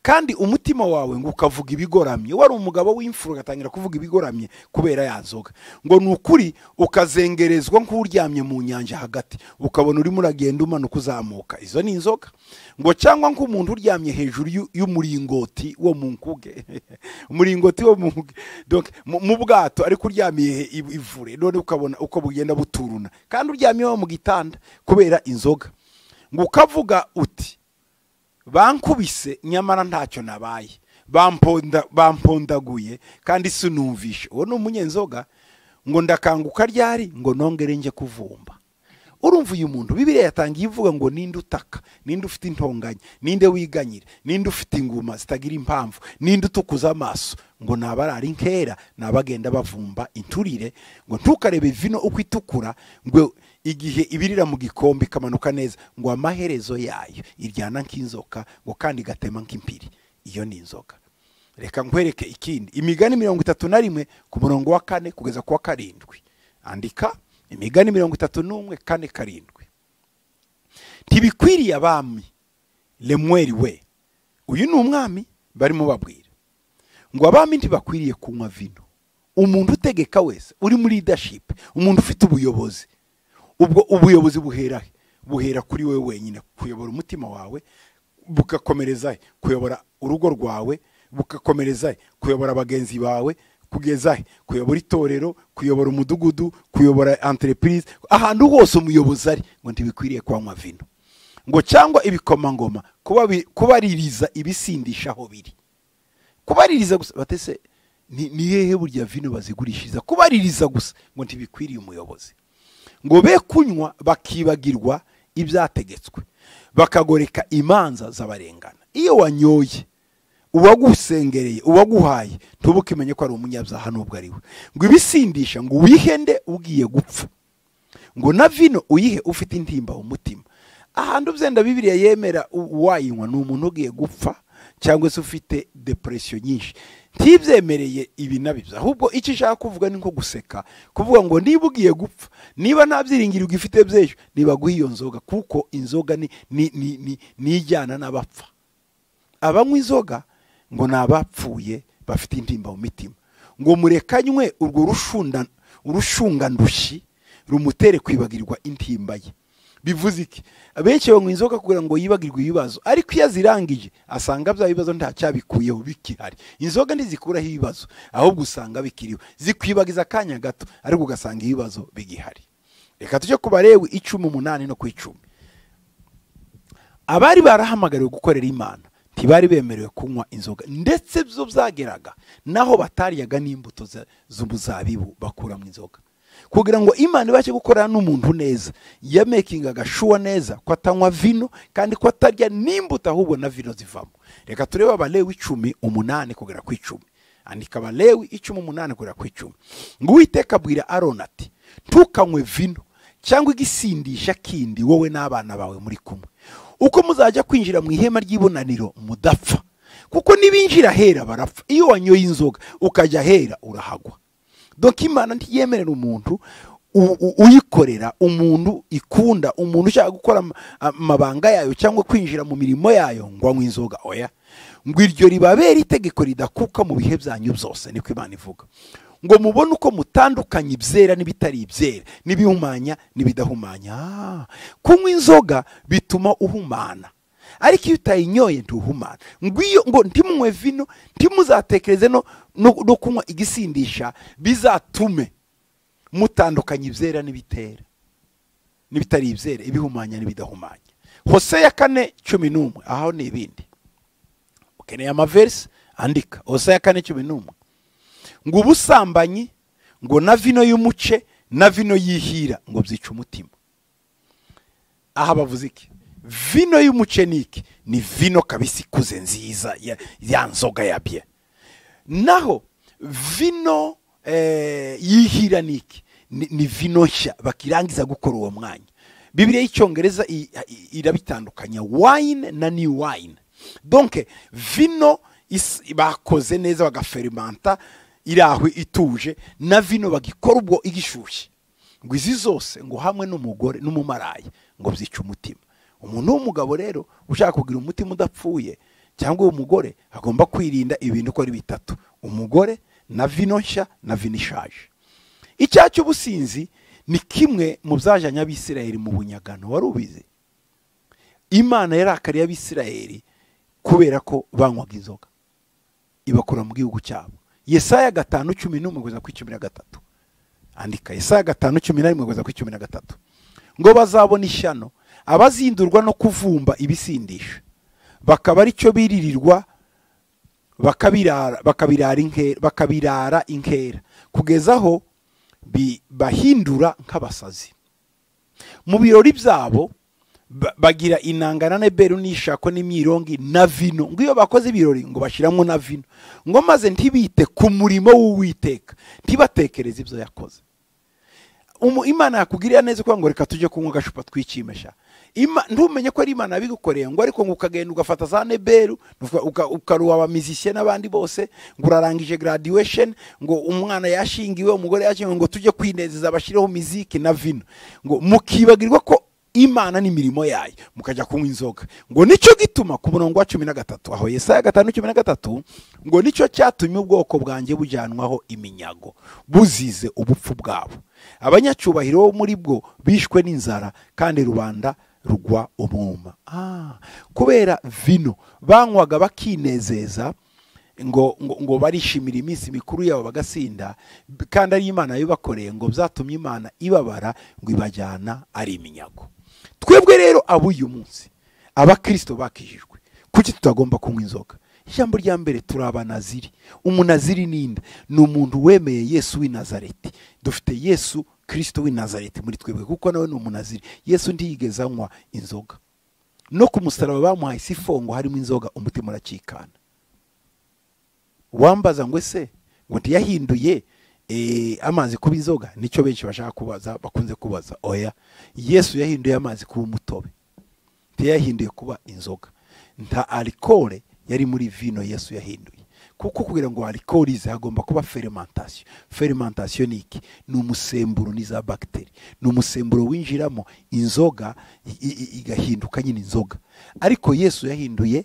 kandi umutima wawe ngo ukavuga ibigoramye wari umugabo w'imfura ugatangira kuvuga ibigoramye kubera ya nzoga ngo ni ukuri ukazengerezwa nk'uryamye mu nyanja hagati ukabona urimo uragenda umanuka uzamuka izo ni inzoga ngo cyangwa nk'umuntu uryamye hejuru y'u- y'umuringoti wo mu nkuge umuringoti wo mu nkuge Donc, mu- mu bwato ariko uryamiye he- i- ivure none ukabona uko bugenda buturuna kandi uryamye wo mu gitanda kubera inzoga ngo ukavuga uti bankubise nyamara ntacyo nabaye bamponda bampondaguye kandi sinumvishe uwo ni umunyenzoga ngo ndakanguka ryari ngo nongere njye kuvumba urumva uyu muntu bibiriya yatangiye ivuga ngo ninde utaka ninde ufite intonganya ninde wiganyira ninde ufite inguma zitagira impamvu ninde utukuza amaso ngo ni abarara inkera ni abagenda bavumba inturire ngo ntukarebe vino uko itukura ngo igihe ibirira mu gikombe ikamanuka neza ngo amaherezo yayo iryana nk'inzoka ngo kandi igatema nk'impiri iyo ni inzoka reka nkwereke ikindi imigani mirongo itatu na rimwe ku murongo wa kane kugeza ku wa karindwi andika imigani mirongo itatu n'umwe kane karindwi ntibikwiriye abami lemweri we uyu ni umwami barimo babwira ngo abami ntibakwiriye kunywa vino umuntu utegeka wese uri muri leadership umuntu ufite ubuyobozi ubwo ubuyobozi buhera he? buhera kuri wowe wenyine kuyobora umutima wawe bugakomereza he? kuyobora urugo rwawe bugakomereza he? kuyobora bagenzi bawe kugeza he? kuyobora itorero kuyobora umudugudu kuyobora entreprise ahantu hose umuyobozi ari ngo ntibikwiriye kwanywa vino ngo cyangwa ibikomangoma kuba bi- kubaririza ibisindisha aho biri kubaririza gusa batese ni ni hehe burya vino bazigurishiriza kubaririza gusa ngo ntibikwiriye umuyobozi ngo be kunywa bakibagirwa ibyategetswe bakagoreka imanza z'abarengana iyo wanyoye uwagusengereye uwaguhaye ntubukimenye ko ari umunyabyaha n'ubwo ari we ngo ibisindisha ngo wihende ugiye gupfa ngo na vino uyihe ufite intimba mu mutima ahantu byenda bibiriya yemera u- wayinywa ni umuntu ugiye gupfa cyangwa se ufite depresiyo nyinshi ntibyemereye ibi na bibyo ahubwo icyo ishaka kuvuga ni nko guseka kuvuga ngo niba ugiye gupfa niba nta byiringiro ugifite by'ejo ntibaguhe iyo nzoga kuko inzoga ni ni ni- ni- ni ijyana n'abapfa abanywa inzoga ngo ni abapfuye bafite intimba mu mitima ngo murekanywe urwo rushunda- urushungandushyi rumutere kwibagirwa intimba ye bivuze iki benshi banywa inzoga kugira ngo yibagirwe ibibazo ariko iyo azirangije asanga bya bibazo ntacyabikuyeho bikihari inzoga ntizikuraho ibibazo ahubwo usanga bikiriho zikwibagiza akanya gato ariko ugasanga ibibazo bigihari reka tujye ku barewe icumi umunani no ku icumi abari barahamagariwe gukorera imana ntibari bemerewe kunywa inzoga ndetse byo byageraga naho bataryaga n'imbuto za- z'umuzabibu bakura mu inzoga kugira ngo imana ibashe gukorana n'umuntu neza yamekingaga shuwa neza ko atanywa vino kandi ko atarya n'imbuto ahubwo na vino zivamo reka turebe abalewi icumi umunani kugera ku icumi andika abalewi icumi umunani kugera ku icumi ngo uwiteka abwira aroni ati ntukanywe vino cyangwa igisindisha kindi wowe n'abana bawe muri kumwe uko muzajya kwinjira mu ihema ry'ibonaniro mudapfa kuko n'ibinjira ahera barapfa iyo wanyoye inzoga ukajya ahera urahagwa doka imana ntiyemerera umuntu u- u- uyikorera umuntu ikunda umuntu ushaka gukora am- amabanga yayo cyangwa kwinjira mu mirimo yayo ngo anywe inzoga oya ngo iryo ribabere itegeko ridakuka mu bihe byanyu byose niko imana ivuga ngo mubone uko mutandukanya ibyera n'ibitari ibyera n'ibihumanya n'ibidahumanya Ah, kunywa inzoga bituma uhumana ariko iyo utayinyoye ntuhumana ngo iyo ngo ntimunywe vino ntimuzatekereze no, no, no kunywa igisindisha bizatume mutandukanya ibyera n'ibitera n'ibitari ibyera ibihumanya n'ibidahumanya hose ya kane cumi n'umwe aho ni ibindi ukeneye amaverisi andika hose ya kane cumi n'umwe ngo ubusambanyi ngo na vino y'umuce na vino y'ihira ngo byica umutima aha bavuze iki vino y'umucenike ni vino kabisi ikuze nziza ya, ya nzoga ya bye naho vino eh, y'ihira ni iki ni, ni vino nshya bakirangiza gukora uwo mwanya bibiliya y'icyongereza i- i- irabitandukanya wine na new wine donke vino is- bakoze neza bagaferimanta iri aho ituje na vino bagikora ubwo igishyushye ngo izi zose ngo hamwe n'umugore n'umumaraya ngo byica umutima umuntu w'umugabo rero ushaka kugira umutima udapfuye cyangwa uwo mugore agomba kwirinda ibintu uko ari bitatu umugore na vino nshya na vino ishaje icyaha cy'ubusinzi ni kimwe mu byajyanye abisirayeli mu bunyagano wari ubizi imana yarakariye abisirayeli kubera ko banywaga inzoga ibakura mu gihugu cyabo yesaya gatanu cumi n'umwe kugeza ku icumi na gatatu andika isaya gatanu cumi na rimwe kugeza ku cumi na gatatu ngo bazabona ishyano abazindurwa no kuvumba ibisindisha bakaba ari cyo biririrwa bakabirara bakabirara inkera bakabirara inkera kugeza aho bi- bahindura nk'abasazi mu birori byabo ba- bagira inanga na neberu n'ishako n'imyirongi na vino ngo iyo bakoze ibirori ngo bashyiramo na vino ngo maze ntibite ku murimo w'uwiteka ntibatekereze ibyo yakoze Umu- imana yakugirira neza ukuvuga ngo reka tujye kunywa agacupa twikimesha Ima- ntumenye ko ari imana yabigukoreye ngo ariko ngo ukagenda ugafata za neberu uka- uka- ukaruha abamizisiye n'abandi bose ngo urarangije graduation ngo umwana yashingiwe umugore yashingiwe ngo tujye kwinezeza bashyireho miziki na vino ngo mukibagirwa ko imana n'imirimo yayo mukajya kunywa inzoga ngo nicyo gituma ku murongo wa cumi na gatatu aho yesaya gatanu cumi na gatatu ngo nicyo cyatumye ubwoko bwanjye bujyanwaho iminyago buzize ubupfu bwabo abanyacyubahiro bo muri bwo bishwe n'inzara kandi rubanda rugwa umwuma Ah, kubera vino banywaga bakinezeza ngo, ngo, ngo barishimira iminsi mikuru yabo bagasinda b- kandi ari imana yabibakoreye ngo byatumye imana ibabara ngo ibajyana ari iminyago twebwe rero ab'uyu munsi abakristo bakijijwe kuki tutagomba kunywa inzoga ijambo rya mbere turi abanaziri umunaziri ninde ni umuntu wemeye yesu w'i nazareti dufite yesu kristo w'i nazareti muri twebwe kuko nawe ni umunaziri yesu ntiyigeze anywa inzoga no ku musaraba bamuhaye isifongo harimo inzoga umutima uracikana wambaza ngo ese ngo ntiyahinduye eh, amazi kuba inzoga nicyo benshi bashaka kubaza bakunze kubaza oya yesu yahinduye amazi kuba umutobe ntiyahinduye kuba inzoga nta alikore yari muri vino yesu yahinduye kuko kugira ngo alikore ize hagomba kuba fermentasiyo fermentasiyo ni iki ni umusemburo n'iza bagiteri ni umusemburo winjiramo inzoga i- i- i- igahinduka nyine inzoga ariko yesu yahinduye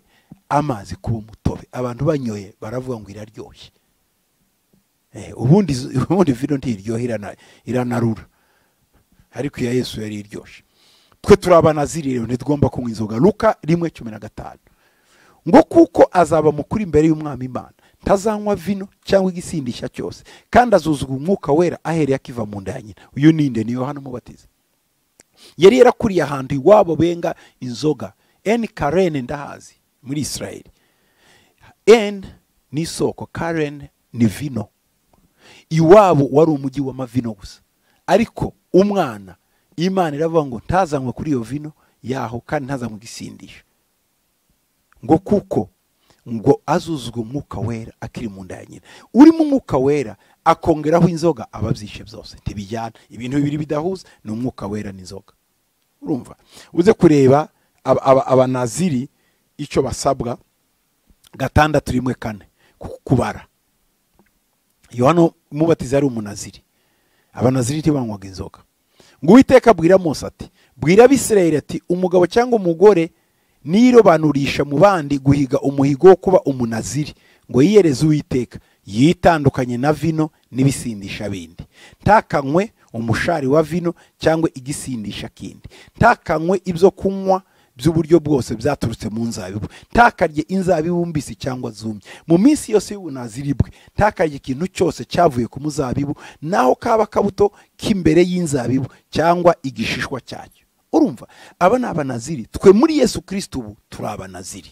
amazi kuba umutobe abantu banyoye baravuga ngo iraryoshye Eh, ubundi zo- ubundi vino ntiryoha irana- iranarura ariko iya yesu yari iryoshye twe turi abanaziri rero ntitugomba kunywa inzoga luka rimwe cumi na gatanu ngo kuko azaba mukuru imbere y'umwami imana ntazanywa vino cyangwa igisindisha cyose kandi azuzugwa umwuka wera ahereye akiva mu nda ya nyina uyu ninde ni yohana umubatiza yari yarakuriye ahantu iwabo benga inzoga eni karene ndahazi muri israeli n ni isoko karen ni vino iwabo wari umujyi w'amavino gusa ariko umwana imana iravuga ngo ntazanywe kuri iyo vino yaho kandi ntazanywe igisindisha ngo kuko ngo azuzwe umwuka wera akiri mu nda ya nyina urimo umwuka wera akongeraho inzoga aba abyishe byose ntibijyana ibintu bibiri bidahuza ni umwuka wera n'inzoga urumva uze kureba aba- aba- abanaziri icyo basabwa gatandatu rimwe kane ku- kubara yohana umubatiza yari umunaziri abanaziri ntibanywaga inzoga ngo uwiteka abwira mose ati bwira abisirayeli ati umugabo cyangwa umugore nirobanurisha mu bandi guhiga umuhigo wo kuba umunaziri ngo yiyereze uwiteka yitandukanye na vino n'ibisindisha bindi ntakanywe umushari wa vino cyangwa igisindisha kindi ntakanywe ibyo kunywa by'uburyo bwose byaturutse mu nzabibu ntakarye inzabibu mbisi cyangwa zumye mu minsi yose y'ubunaziri bwe ntakarye ikintu cyose cyavuye ku muzabibu naho kaba kabuto k'imbere y'inzabibu cyangwa igishishwa cyacyo urumva aba ni abanaziri twe muri yesu kirisiti ubu turi abanaziri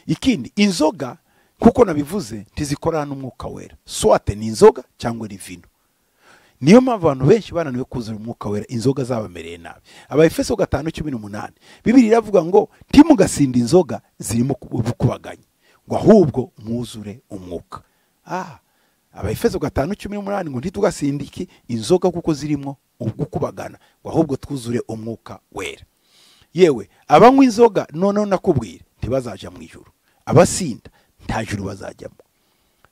ikindi inzoga nk'uko nabivuze ntizikorana n'umwuka wera swate ni inzoga cyangwa ni vino niyo mpamvu abantu benshi bananiwe kuzura umwuka wera inzoga zabamereye nabi abaefeso gatanu cumi n'umunani bibiri iravuga ngo ntimugasinde inzoga zirimo kubaganya ngo ahubwo mwuzure umwuka ah abaefeso gatanu cumi n'umunani ngo ntitugasinde iki inzoga kuko zirimo ugukubagana ngo ahubwo twuzure umwuka wera yewe abanywa inzoga noneho nakubwira ntibazajya mu ijoro abasinda nta juru bazajyamo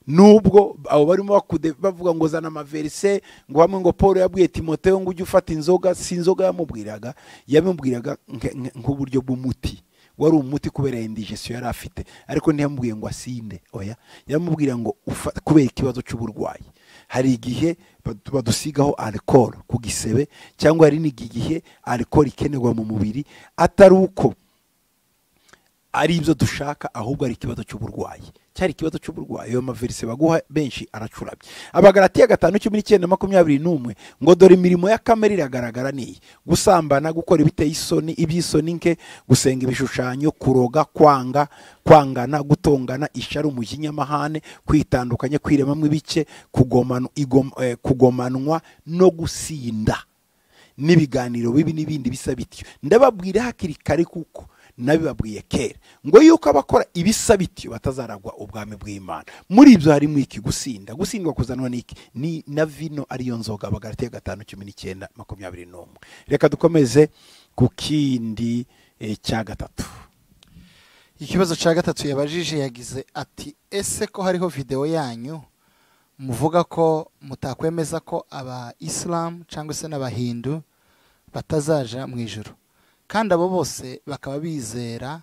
nubwo abo barimo bakude bavuga ngo zana amaverise ngo hamwe ngo paul yabwiye timoteyo ngo ujye ufata inzoga si inzoga yamubwiraga yamubwiraga nk- nk- nk'uburyo bw'umuti wari umuti kubera indigesiyo yari afite ariko ntiyamubwiye ngo asinde oya yamubwira ngo ufa- kubera ikibazo cy'uburwayi hari igihe bad- badusigaho alcool ku gisebe cyangwa hari n'igihe alcool ikenerwa mu mubiri atari uko ari ibyo dushaka ahubwo ari ikibazo cy'uburwayi cyari ikibazo cy'uburwayi ayo mavirusi baguha benshi aracurabye abagaratiya gatanu cumi n'icyenda makumyabiri n'umwe ngo dore imirimo ya kamere iragaragara n'iyi gusambana gukora ibiteye isoni iby'isoni nke gusenga ibishushanyo kuroga kwanga kwangana gutongana isharu umujinya amahane kwitandukanya kwiremamo ibice kugomanu- igom- eh, kugomanwa no gusinda n'ibiganiro bibi n'ibindi bisa bityo ndababwira hakiri kare kuko nabibabwiye kera ngo yuko abakora ibisa bityo batazaragwa ubwami bw'imana muri ibyo harimo iki gusinda gusindwa kuzanwa n'iki ni na vino ariyo nzoga abagaratiya gatanu cumi n'icyenda makumyabiri n'umwe reka dukomeze ku kindi eh, cya gatatu ikibazo cya gatatu yabajije yagize ati ese ko hariho videwo yanyu muvuga ko mutakwemeza ko aba isilamu cyangwa se n'abahindu batazaja mu ijoro kandi abo bose bakaba bizera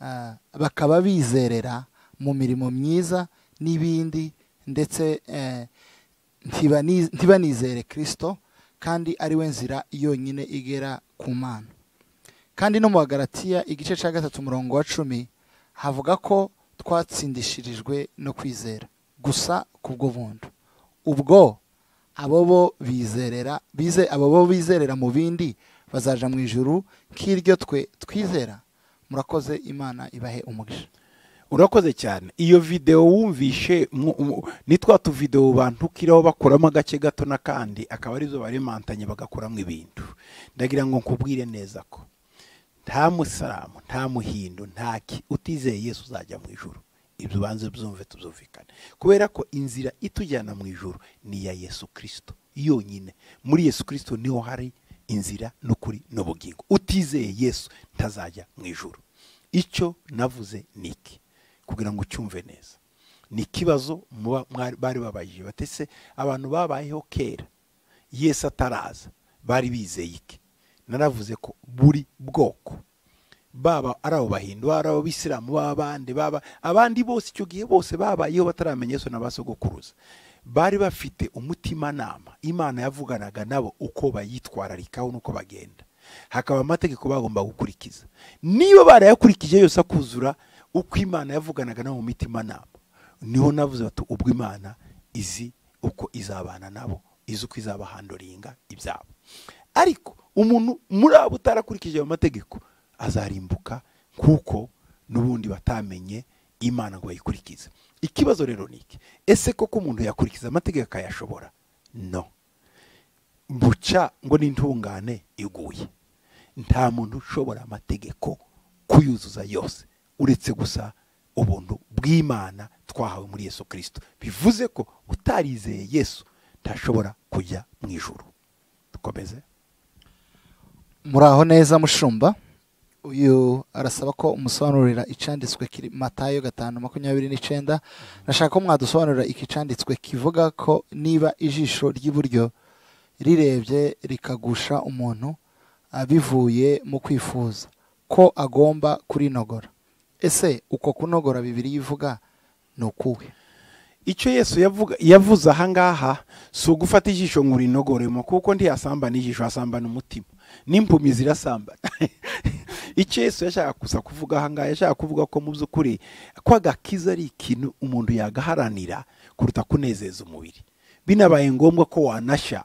ah, bakaba bizerera mu mirimo myiza n'ibindi ndetse eh, ntibani- ntibanizere kirisito kandi ari we nzira yonyine igera ku mana kandi no mu bagaratiya igice cya gatatu umurongo wa cumi havuga ko twatsindishirijwe no kwizera gusa kubwo buntu ubwo abo bo bizerera bize abo bo bizerera mu bindi bazaja mu ijuru nk'iryo twe twizera murakoze imana ibahe umugisha urakoze cyane iyo videwo wumvishe mu- mu- ni twa tuvidewo bantukiraho bakuramo agace gato n'akandi akaba arizo baremantanye bagakuramo ibintu ndagira ngo nkubwire neza ko nta musaramu nta muhindu nta ki utizeye yesu uzajya mu ijuru ibyo ubanze byumve tubyumvikane kubera ko inzira itujyana mu ijuru ni iya yesu kirisito yonyine muri yesu kirisito niho hari inzira n'ukuri n'ubugingo utizeye yesu ntazajya mu ijuru icyo navuze ni iki kugira ngo ucyumve neza ni ikibazo muba- mwari- bari babajije bati ese abantu babayeho kera yesu ataraza bari bizeye iki naravuze ko buri bwoko baba ari abo bahindu ari abo bisilamu baba abandi baba abandi bose icyo gihe bose babayeho bataramenya yesu na ba sogokuruza bari bafite umutimanama imana yavuganaga nabo uko bayitwararikaho n'uko bagenda hakaba amategeko bagomba gukurikiza niba barayakurikije yose akuzura uko imana yavuganaga nabo mu mitimanama niho navuze bati ubwo imana izi uko izabana nabo izi uko izabahandoringa ibyabo ariko umuntu muri abo utarakurikije ayo mategeko azarimbuka kuko n'ubundi batamenye imana ngo bayikurikize ikibazo rero ni iki ese koko umuntu yakurikiza amategeko akayashobora no buca ngo n'intungane iguye nta muntu ushobora amategeko kuyuzuza yose uretse gusa ubuntu bw'imana twahawe muri yesu kirisito bivuze ko utarizeye yesu ntashobora kujya mu ijoro dukomeze muraho neza mushumba uyu arasaba ko umusobanurira icyanditswe kiri matayo gatanu makumyabiri n'icyenda nashaka ko mwadusobanurira iki cyanditswe kivuga ko niba ijisho ry'iburyo rirebye rikagusha umuntu bivuye mu kwifuza ko agomba kurinogora ese uko kunogora bibiri yivuga ni ukuwe icyo yesu yavuga yavuze ahangaha si ugufata ijisho ngo urinogoremo kuko ntiyasambana ijisho asambana umutima n'impumi zirasambana icyo yesu yashaka gusa kuvuga ahangaha yashaka kuvuga ko mu by'ukuri ko agakiza ari ikintu umuntu yagaharanira kuruta kunezeza umubiri binabaye ngombwa ko wanashya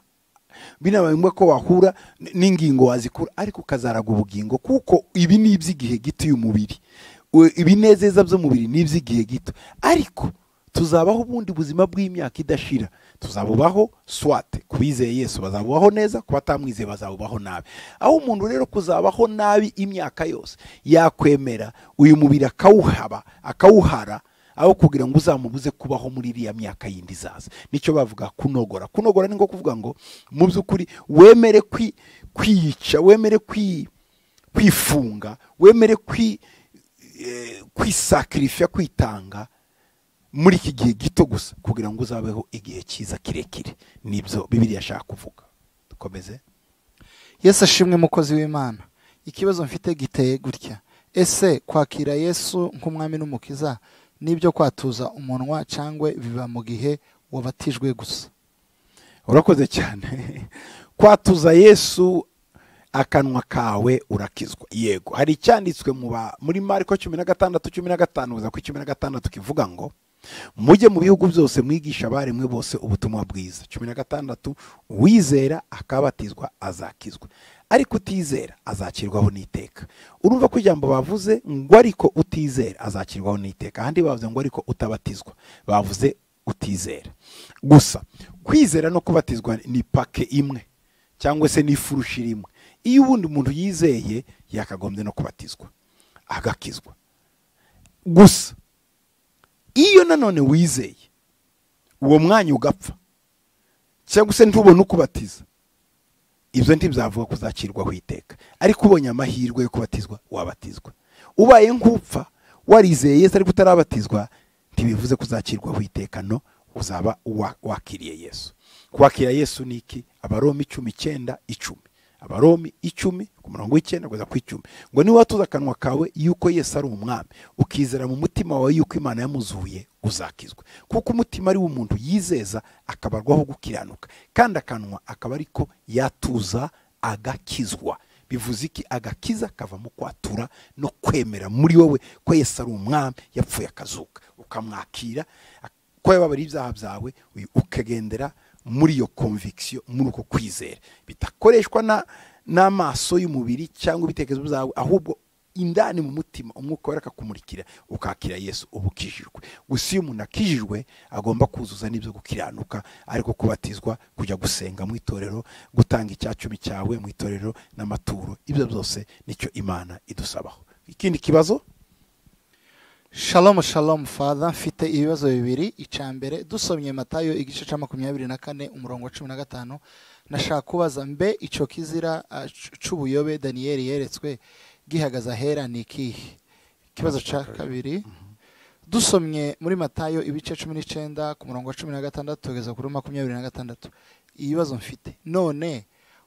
binabaye ngombwa ko wahura n'ingingo wazikura ariko ukazaraga ubugingo kuko ibi ni iby'igihe gito y'umubiri ibinezeza by'umubiri ni iby'igihe gito ariko tuzabaho ubundi buzima bw'imyaka idashira tuzabubaho swate ku bizeye yesu bazabubaho neza ku batamwizeye bazabubaho nabi aho umuntu rero kuzabaho nabi imyaka yose yakwemera uyu mubiri akawuhaba akawuhara aho kugira ngo uzamubuze kubaho muri iriya myaka yindi izaza nicyo bavuga kunogora kunogora ni nko kuvuga ngo mu by'ukuri wemere kwiyica wemere kwifunga wemere kwisakirifiya kwitanga muri iki gihe gito gusa kugira ngo uzabeho igihe cyiza kirekire nibyo bibiri yashaka kuvuga dukomeze yesu ashimwe umukozi w'imana ikibazo mfite giteye gutya ese kwakira yesu nk'umwami n'umukiza nibyo kwatuza umunwa cyangwa biba mu gihe wabatijwe gusa urakoze cyane kwatuza yesu akanwa kawe urakizwa yego hari icyanditswe muri mariko cumi na gatandatu cumi na gatanu kugeza kuri cumi na gatandatu kivuga ngo mujye mu bihugu byose mwigisha abaremwe bose ubutumwa bwiza cumi na gatandatu uwizera akabatizwa azakizwa ariko utizera azakirwaho n'iteka urumva ko ijambo bavuze ngo ariko utizera azakirwaho n'iteka ahandi bavuze ngo ariko utabatizwa bavuze utizera gusa kwizera no kubatizwa ni pake imwe cyangwa se n'ifurushiri imwe iyo ubundi umuntu yizeye yakagombye no kubatizwa agakizwa gusa iyo nanone wizeye uwo mwanya ugapfa cyangwa se ntubone uko ubatiza ibyo ntibyavuga kuzakirwaho iteka ariko ubonye amahirwe yo kubatizwa wabatizwa ubaye nk'upfa warizeye yesu ariko utarabatizwa ntibivuze kuzakirwaho iteka no uzaba wakiriye yesu kwakira yesu ni iki abaromi icumi icyenda icumi abaromi icumi ku murongo w'icyenda kugeza ku icumi ngo niba watuza akanwa kawe yuko yesu ari umwami ukizera mu mutima wawe yuko imana yamuzuye uzakizwa kuko umutima ari umuntu yizeza akabarwaho gukiranuka kandi akanwa akaba ariko yatuza agakizwa bivuze iki agakiza kava mu kwatura no kwemera muri wowe ko yesu ari umwami yapfuye akazuka ukamwakira ko yababariye ibyaha byawe ukagendera muri iyo konvikisiyo muri uko kwizera bidakoreshwa n'amaso y'umubiri cyangwa ibitekerezo byawe ahubwo indani mu mutima umwuka wera akakumurikira ukakira yesu uba ukijijwe gusa iyo umuntu akijijwe agomba kuzuza n'ibyo gukiranuka ariko kubatizwa kujya gusenga mu itorero gutanga icyacumi cyawe mu itorero n'amaturo ibyo byose nicyo imana idusabaho ikindi kibazo shalomu shalomu fada mfite ibibazo bibiri icya mbere dusomye matayo igice cya makumyabiri na kane umurongo wa cumi na gatanu nashaka kubaza mbe icyo kizira cy'ubuyobe daniyeli yeretswe gihagaze ahera ni ikihe ikibazo cya kabiri dusomye muri matayo ibice cumi n'icyenda ku murongo wa cumi na gatandatu tugeza kuri makumyabiri na gatandatu ibibazo mfite none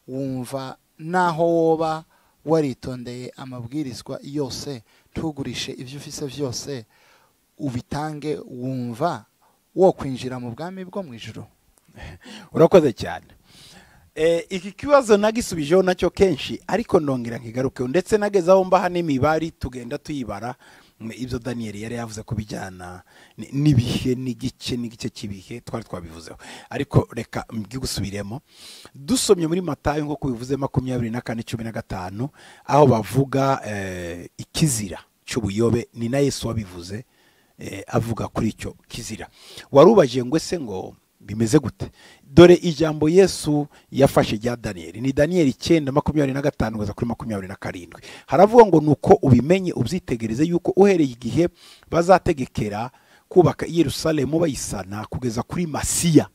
wumva naho woba waritondeye amabwirizwa yose ntugurishe ibyo ufise byose ubitange wumva wo kwinjira mu bwami bwo mu ijoro urakoze cyane iki kibazo nagisubijeho nacyo kenshi ariko nongera nkigarukeho ndetse nagezaho mbaha n'imibare tugenda tuyibara ibyo daniyeli yari yavuze ku bijyana n'ibihe n'igice n'igice cy'ibihe twari twabivuzeho ariko reka mbwigusubiremo dusomye muri matayo nk'uko bivuze makumyabiri na kane cumi na gatanu aho bavuga ikizira cy'ubuyobe ni na yesu wabivuze eh, avuga kuri icyo kizira warubajije ngo ese ngo bimeze gute dore ijambo yesu yafashe rya daniyeli ni daniyeli icyenda makumyabiri na gatanu kugeza kuri makumyabiri na karindwi haravuga ngo ni uko ubimenye ubyitegereze yuko uhereye igihe bazategekera kubaka i Yerusalemu bayisana kugeza kuri masiya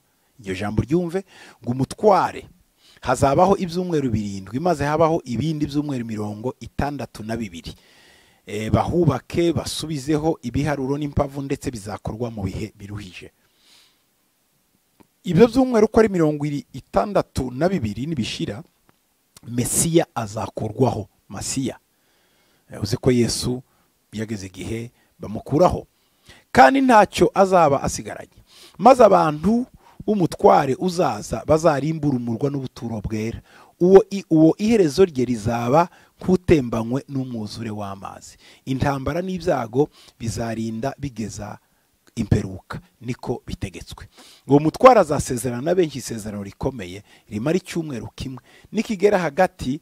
iryo jambo ryumve ngo umutware hazabaho ibyumweru birindwi maze habaho ibindi byumweru mirongo itandatu na bibiri Eh, bahubake basubizeho ibiharuro n'impavu ndetse bizakorwa mu bihe biruhije ibyo byumweru uko ari mirongo iri- itandatu na bibiri nibishira mesiya azakurwaho masiya Eh, uzi ko yesu yageze igihe bamukuraho kandi ntacyo azaba asigaranye maze abantu b'umutware uzaza bazarimbura umurwa n'ubuturo bwera uwo i- uwo iherezo rye rizaba nk'utembanywe n'umwuzure w'amazi intambara n'ibyago bizarinda bigeza imperuka niko bitegetswe uwo mutwara azasezerana na benshi isezerano rikomeye rimara icyumweru kimwe nikigera hagati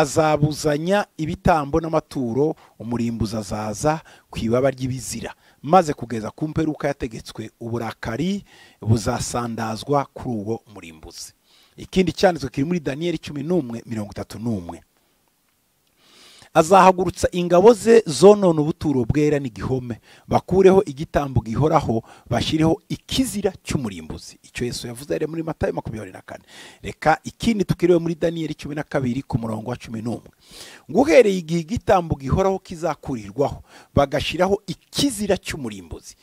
azabuzanya ibitambo n'amaturo umurimbuzi azaza ku ibaba ry'ibizira maze kugeza ku mperuka yategetswe uburakari buzasandazwa kuri uwo murimbuzi ikindi cyanditswe kiri muri daniyeli cumi n'umwe mirongo itatu n'umwe azahagurutsa ingabo ze zonona ubuturo bwera n'igihome bakureho igitambo gihoraho bashyireho ikizira cy'umurimbuzi icyo yesu yavuze yari muri matayo makumyabiri na kane reka ikindi tukirebe muri daniyeli cumi na kabiri ku murongo wa cumi n'umwe ngo uhereye igihe igitambo gihoraho kizakurirwaho bagashyiraho ikizira cy'umurimbuzi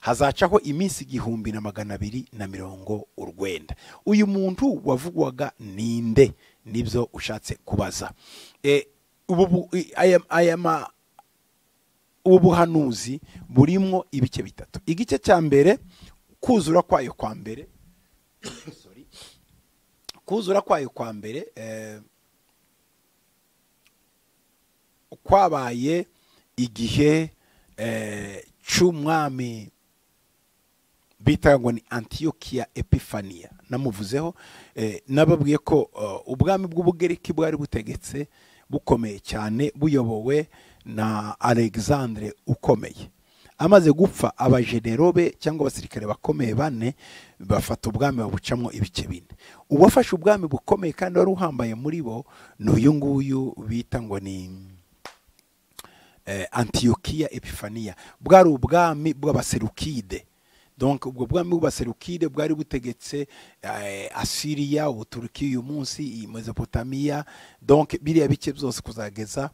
hazacaho iminsi igihumbi na magana abiri na mirongo urwenda uyu muntu wavugwaga ninde nibyo ushatse kubaza Eh, ubu bu- i- aya aya ma- ubu buhanuzi burimo ibice bitatu igice cya mbere kuzura kwayo kwa mbere Sorry. kuzura kwayo kwa mbere eh, kwabaye igihe eh, cy'umwami bitaga ngo ni antiyokiya epifaniya namuvuzeho eh, nababwiye ko eh, ubwami bw'ubugereki bwari butegetse bukomeye cyane buyobowe na alexandre ukomeye amaze gupfa abajenero be cyangwa abasirikare bakomeye bane bafata ubwami babucamo ibice bine uwafashe ubwami bukomeye kandi wari uhambaye muri bo ni uyu nguyu bita ngo ni eh, antiyokiya epifaniya bwari ubwami bw'abaserukide donc ubwo bwami bw'abaserukide bwari butegetse eh, asiriya ubuturuki uyu munsi iyi mesopotamiya donc biriya bice byose kuzageza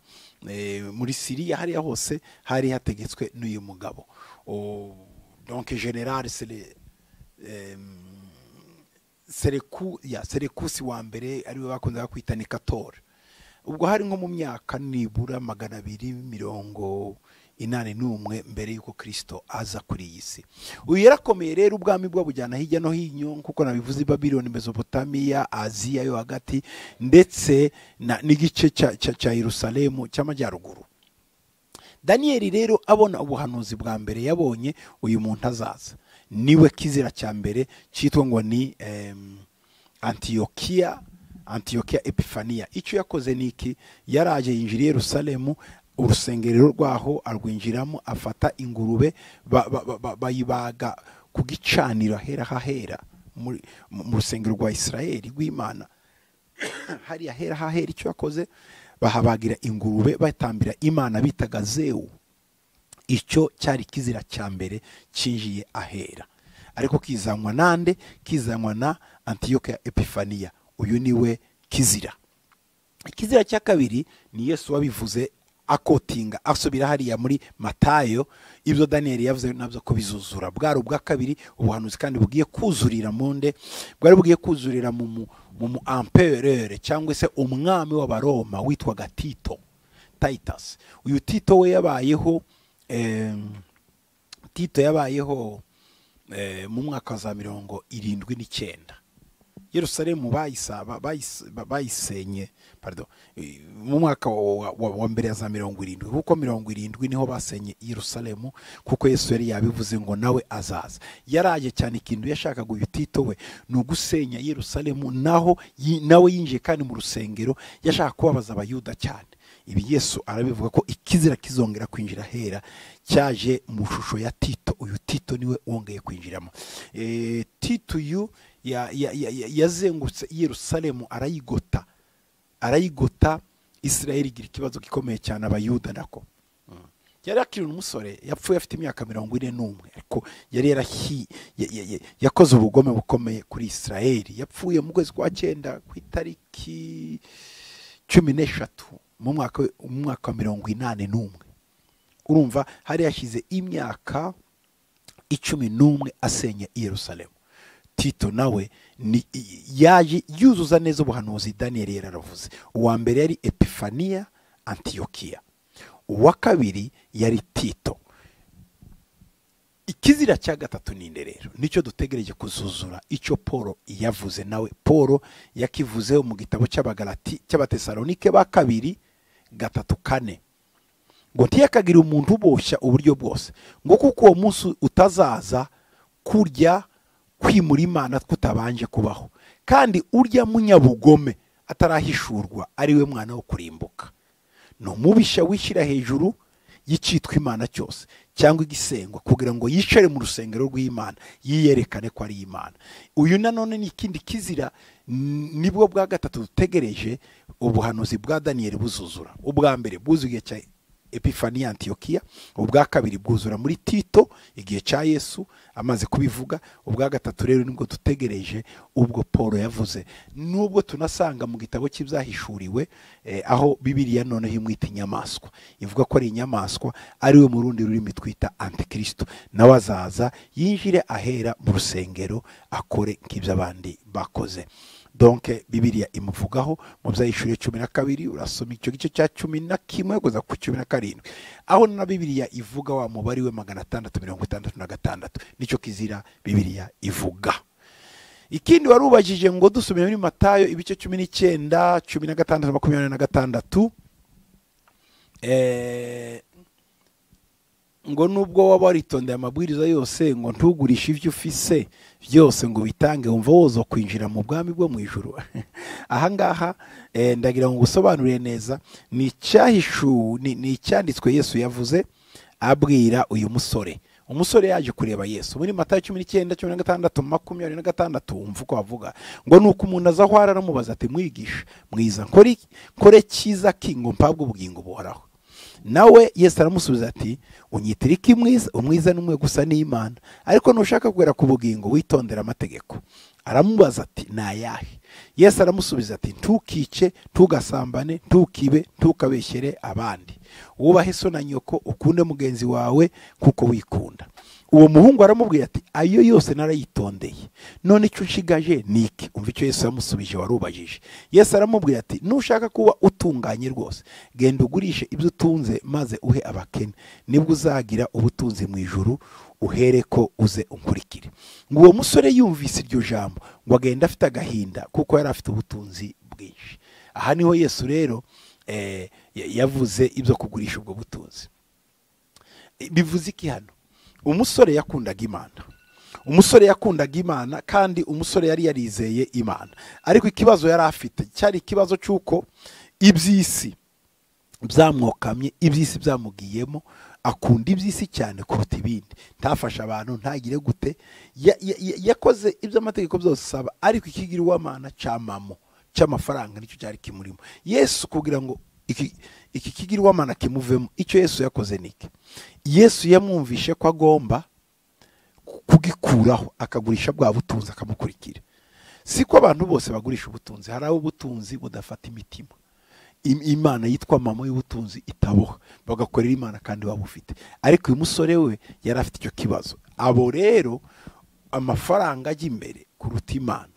eh, muri siriya hariya hose hari hategetswe n'uyu mugabo O- donc general sele em, Sereku, ya Serekusi wa mbere ariwe bakunze kwita Nekator ubwo hari nko mu myaka nibura magana abiri mirongo inani n'umwe mbere y'uko kirisito aza kuri iyi si uyu yarakomeye rero ubwami bwabujyana hirya no hino kuko nabivuze i babiloni mesopotamiya aziya yo hagati ndetse na- n'igice cya- cya cya yerusalemu cy'amajyaruguru daniyeli rero abona ubuhanuzi bwa mbere yabonye uyu muntu azaza niwe kizira cya mbere cyitwa ngo ni em, antiyokiya antiyokiya epifaniya icyo yakoze ni iki yaraje yinjira i yerusalemu urusengero rwaho arwinjiramo afata ingurube ba- ba- ba- ba- bayibaga ku gicaniro ahera hahera muri- mu mu rusengero rwa isirayeli rw'imana hariya hera hahera icyo yakoze bahabagira ingurube batambira imana bitaga zewu icyo cyari kizira cya mbere cyinjiye ahera ariko kizanwa nande kizanwa na antiyoke epifaniya uyu niwe kizira ikizira cya kabiri ni yesu wabivuze akotinga asubira hariya muri matayo ibyo daniyeli yavuze nabyo ko bizuzura bwari ubwa kabiri ubuhanuzi kandi bugiye kuzurira mu nde bwari bugiye kuzurira mu mu- mu mu amperere cyangwa se umwami w'abaroma witwaga tito titus uyu tito we yabayeho em, tito yabayeho eh, mu mwaka wa za mirongo irindwi n'icyenda yerusalemu bayisa- ba- bayise- ba- bayisenye pardon, eh, mu mwaka wa wa- wa mbere ya za mirongo irindwi kuko mirongo irindwi niho basenye yerusalemu kuko yesu yari yabivuze ngo nawe azaza yaraye cyane ikintu yashakaga uyu tito we ni ugusenya yerusalemu naho yi- nawe yinjiye kandi mu rusengero yashaka kubabaza abayuda cyane ibi yesu arabivuga ko ikizira kizongera kwinjira hera cyaje mu shusho ya tito uyu tito niwe wongeye kwinjiramo Eh, tito uyu ya- ya- ya- ya- yazengurutse yerusalemu arayigota arayigota israel igira ikibazo gikomeye cyane abayuda nako yari akiri umusore yapfuye afite imyaka mirongo ine n'umwe ariko yari yarahi ya- ya- ya- yakoze ubugome bukomeye kuri israel yapfuye mu kwezi kwa cyenda ku itariki cumi n'eshatu mu mwaka mu mwaka wa mirongo inani n'umwe urumva hari yashyize imyaka icumi n'umwe asenya i yerusalemu tito nawe ni- yaje yuzuza neza ubuhanuzi daniyeli yari yaravuze uwa mbere yari epifaniya antiyokiya uwa kabiri yari tito ikizira cya gatatu ni rero nicyo dutegereje kuzuzura icyo paul yavuze nawe paul yakivuzeho mu gitabo cy'abagarati cy'abatesalonike ba kabiri gatatu kane ngo ntiyakagira umuntu uboshya uburyo bwose ngo kuko uwo munsi utazaza kurya kwimura imana kutabanje kubaho kandi urya munyabugome atarahishurwa ari we mwana wo kurimbuka ni umubisha wishyira hejuru y'icyitwa imana cyose cyangwa igisengwa kugira ngo yicare mu rusengero rw'imana yiyerekane ko ari imana uyu nanone ni ikindi kizira n- nibwo bwa gatatu dutegereje ubuhanuzi bwa daniyeli buzuzura ubwa mbere bwuzuye igihe cya epifaniya antiyokiya ubwa kabiri bwuzura muri tito igihe cya yesu amaze kubivuga ubwa gatatu rero nibwo dutegereje ubwo paul yavuze nubwo tunasanga mu gitabo cy'ibyahishuriwe eh, aho bibiliya noneho imwita inyamaswa ivuga ko ari inyamaswa ariwe mu rundi rurimi twita antikristo nawe azaza yinjire ahera mu rusengero akore nk'ibyo abandi bakoze donke bibiliya imuvugaho mu byayishuriye cumi na kabiri urasoma icyo gice cya cumi na kimwe kugeza ku cumi na karindwi aho na bibiliya ivuga wa mubare we magana atandatu mirongo itandatu na gatandatu nicyo kizira bibiliya ivuga ikindi warubajije ngo dusubire muri matayo ibice cumi n'icyenda cumi na gatandatu makumyabiri na gatandatu eh, ngo nubwo waba waritondeye amabwiriza yose ngo ntugurishe ibyo ufise byose ngo bitange wumva woza kwinjira mu bwami bwo mu ijoro ahangaha eh, ndagira ngo usobanurire neza ni icyahishu ni ni icyanditswe yesu yavuze abwira uyu musore umusore yaje kureba yesu muri matayo cumi n'icyenda cumi na gatandatu makumyabiri na gatandatu wumva uko avuga ngo ni uko umuntu aza aho aramubaza ati mwigisha mwiza nkore iki- nkore cyiza ki ngo mpabwe ubugingo buhoraho nawe yesu aramusubiza ati unyitira iki mwiza umwiza ni umwe gusa n'imana ariko nushaka kugera ku bugingo witondera amategeko aramubaza ati ni ayahe yesu aramusubiza ati ntukice ntugasambane ntukibe ntukabeshyere abandi wubahe so na nyoko ukunde mugenzi wawe kuko wikunda uwo muhungu aramubwira ati ayo yose narayitondeye none icyo nshigaje ni iki umva icyo yesu yamusubije warubajije yesu aramubwira ati nushaka kuba utunganye rwose genda ugurishe ibyo utunze maze uhe abakene nibwo uzagira ubutunzi mu ijuru uhere ko uze unkurikire ngo uwo musore yumvise iryo jambo ngo agenda afite agahinda kuko yari afite ubutunzi bwinshi aha niho yesu rero eh, ya- yavuze ibyo kugurisha ubwo butunzi bivuze iki hano umusore yakundaga imana umusore yakundaga imana kandi umusore yari yarizeye imana ariko ikibazo yari afite cyari ikibazo cy'uko iby'isi byamwokamye iby'isi byamugiyemo akunda iby'isi cyane kuruta ibindi ntafashe abantu ntagire gute Ya- ya- ya- yakoze iby'amategeko byose asaba ariko ikigira uw'amana cyamamo cy'amafaranga nicyo cyari kimurimo yesu kugira ngo iki iki kigira uw'amana kimuvemo icyo yesu yakoze ni iki yesu yamwumvishe ko agomba kugikuraho akagurisha bwa butunzi akamukurikira si ko abantu bose bagurisha ubutunzi hari abo ubutunzi budafata imitima Im- imana yitwa mama y'ubutunzi itaboha bagakorera imana kandi waba ufite ariko uyu musore we yari afite icyo kibazo abo rero amafaranga ajya imbere kuruta imana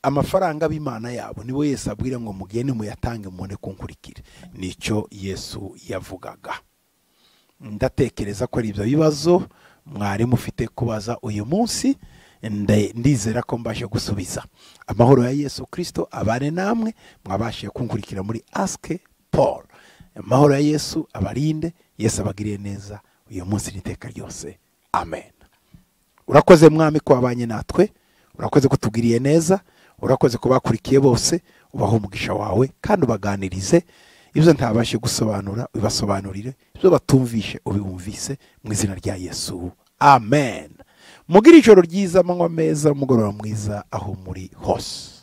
amafaranga b'imana yabo nibo yesu abwira ngo mugende muyatange mubone kunkurikira nicyo yesu yavugaga ndatekereza ko ari ibyo bibazo mwari mufite kubaza uyu munsi nde- ndizera ko mbashe gusubiza amahoro ya yesu kirisito abane namwe mwabashije kunkurikira muri asike paul amahoro ya yesu abarinde yesu abagiriye neza uyu munsi n'iteka ryose amen urakoze mwami ko wabanye natwe urakoze ko utugiriye neza urakoze ko bakurikiye bose ubahe umugisha wawe kandi ubaganirize ibyo ntabashe gusobanura ubibasobanurire ibyo batumvishe ubibumvise mu izina rya yesu amen mugire ijoro ryiza amanywa meza umugoroba mwiza aho muri hose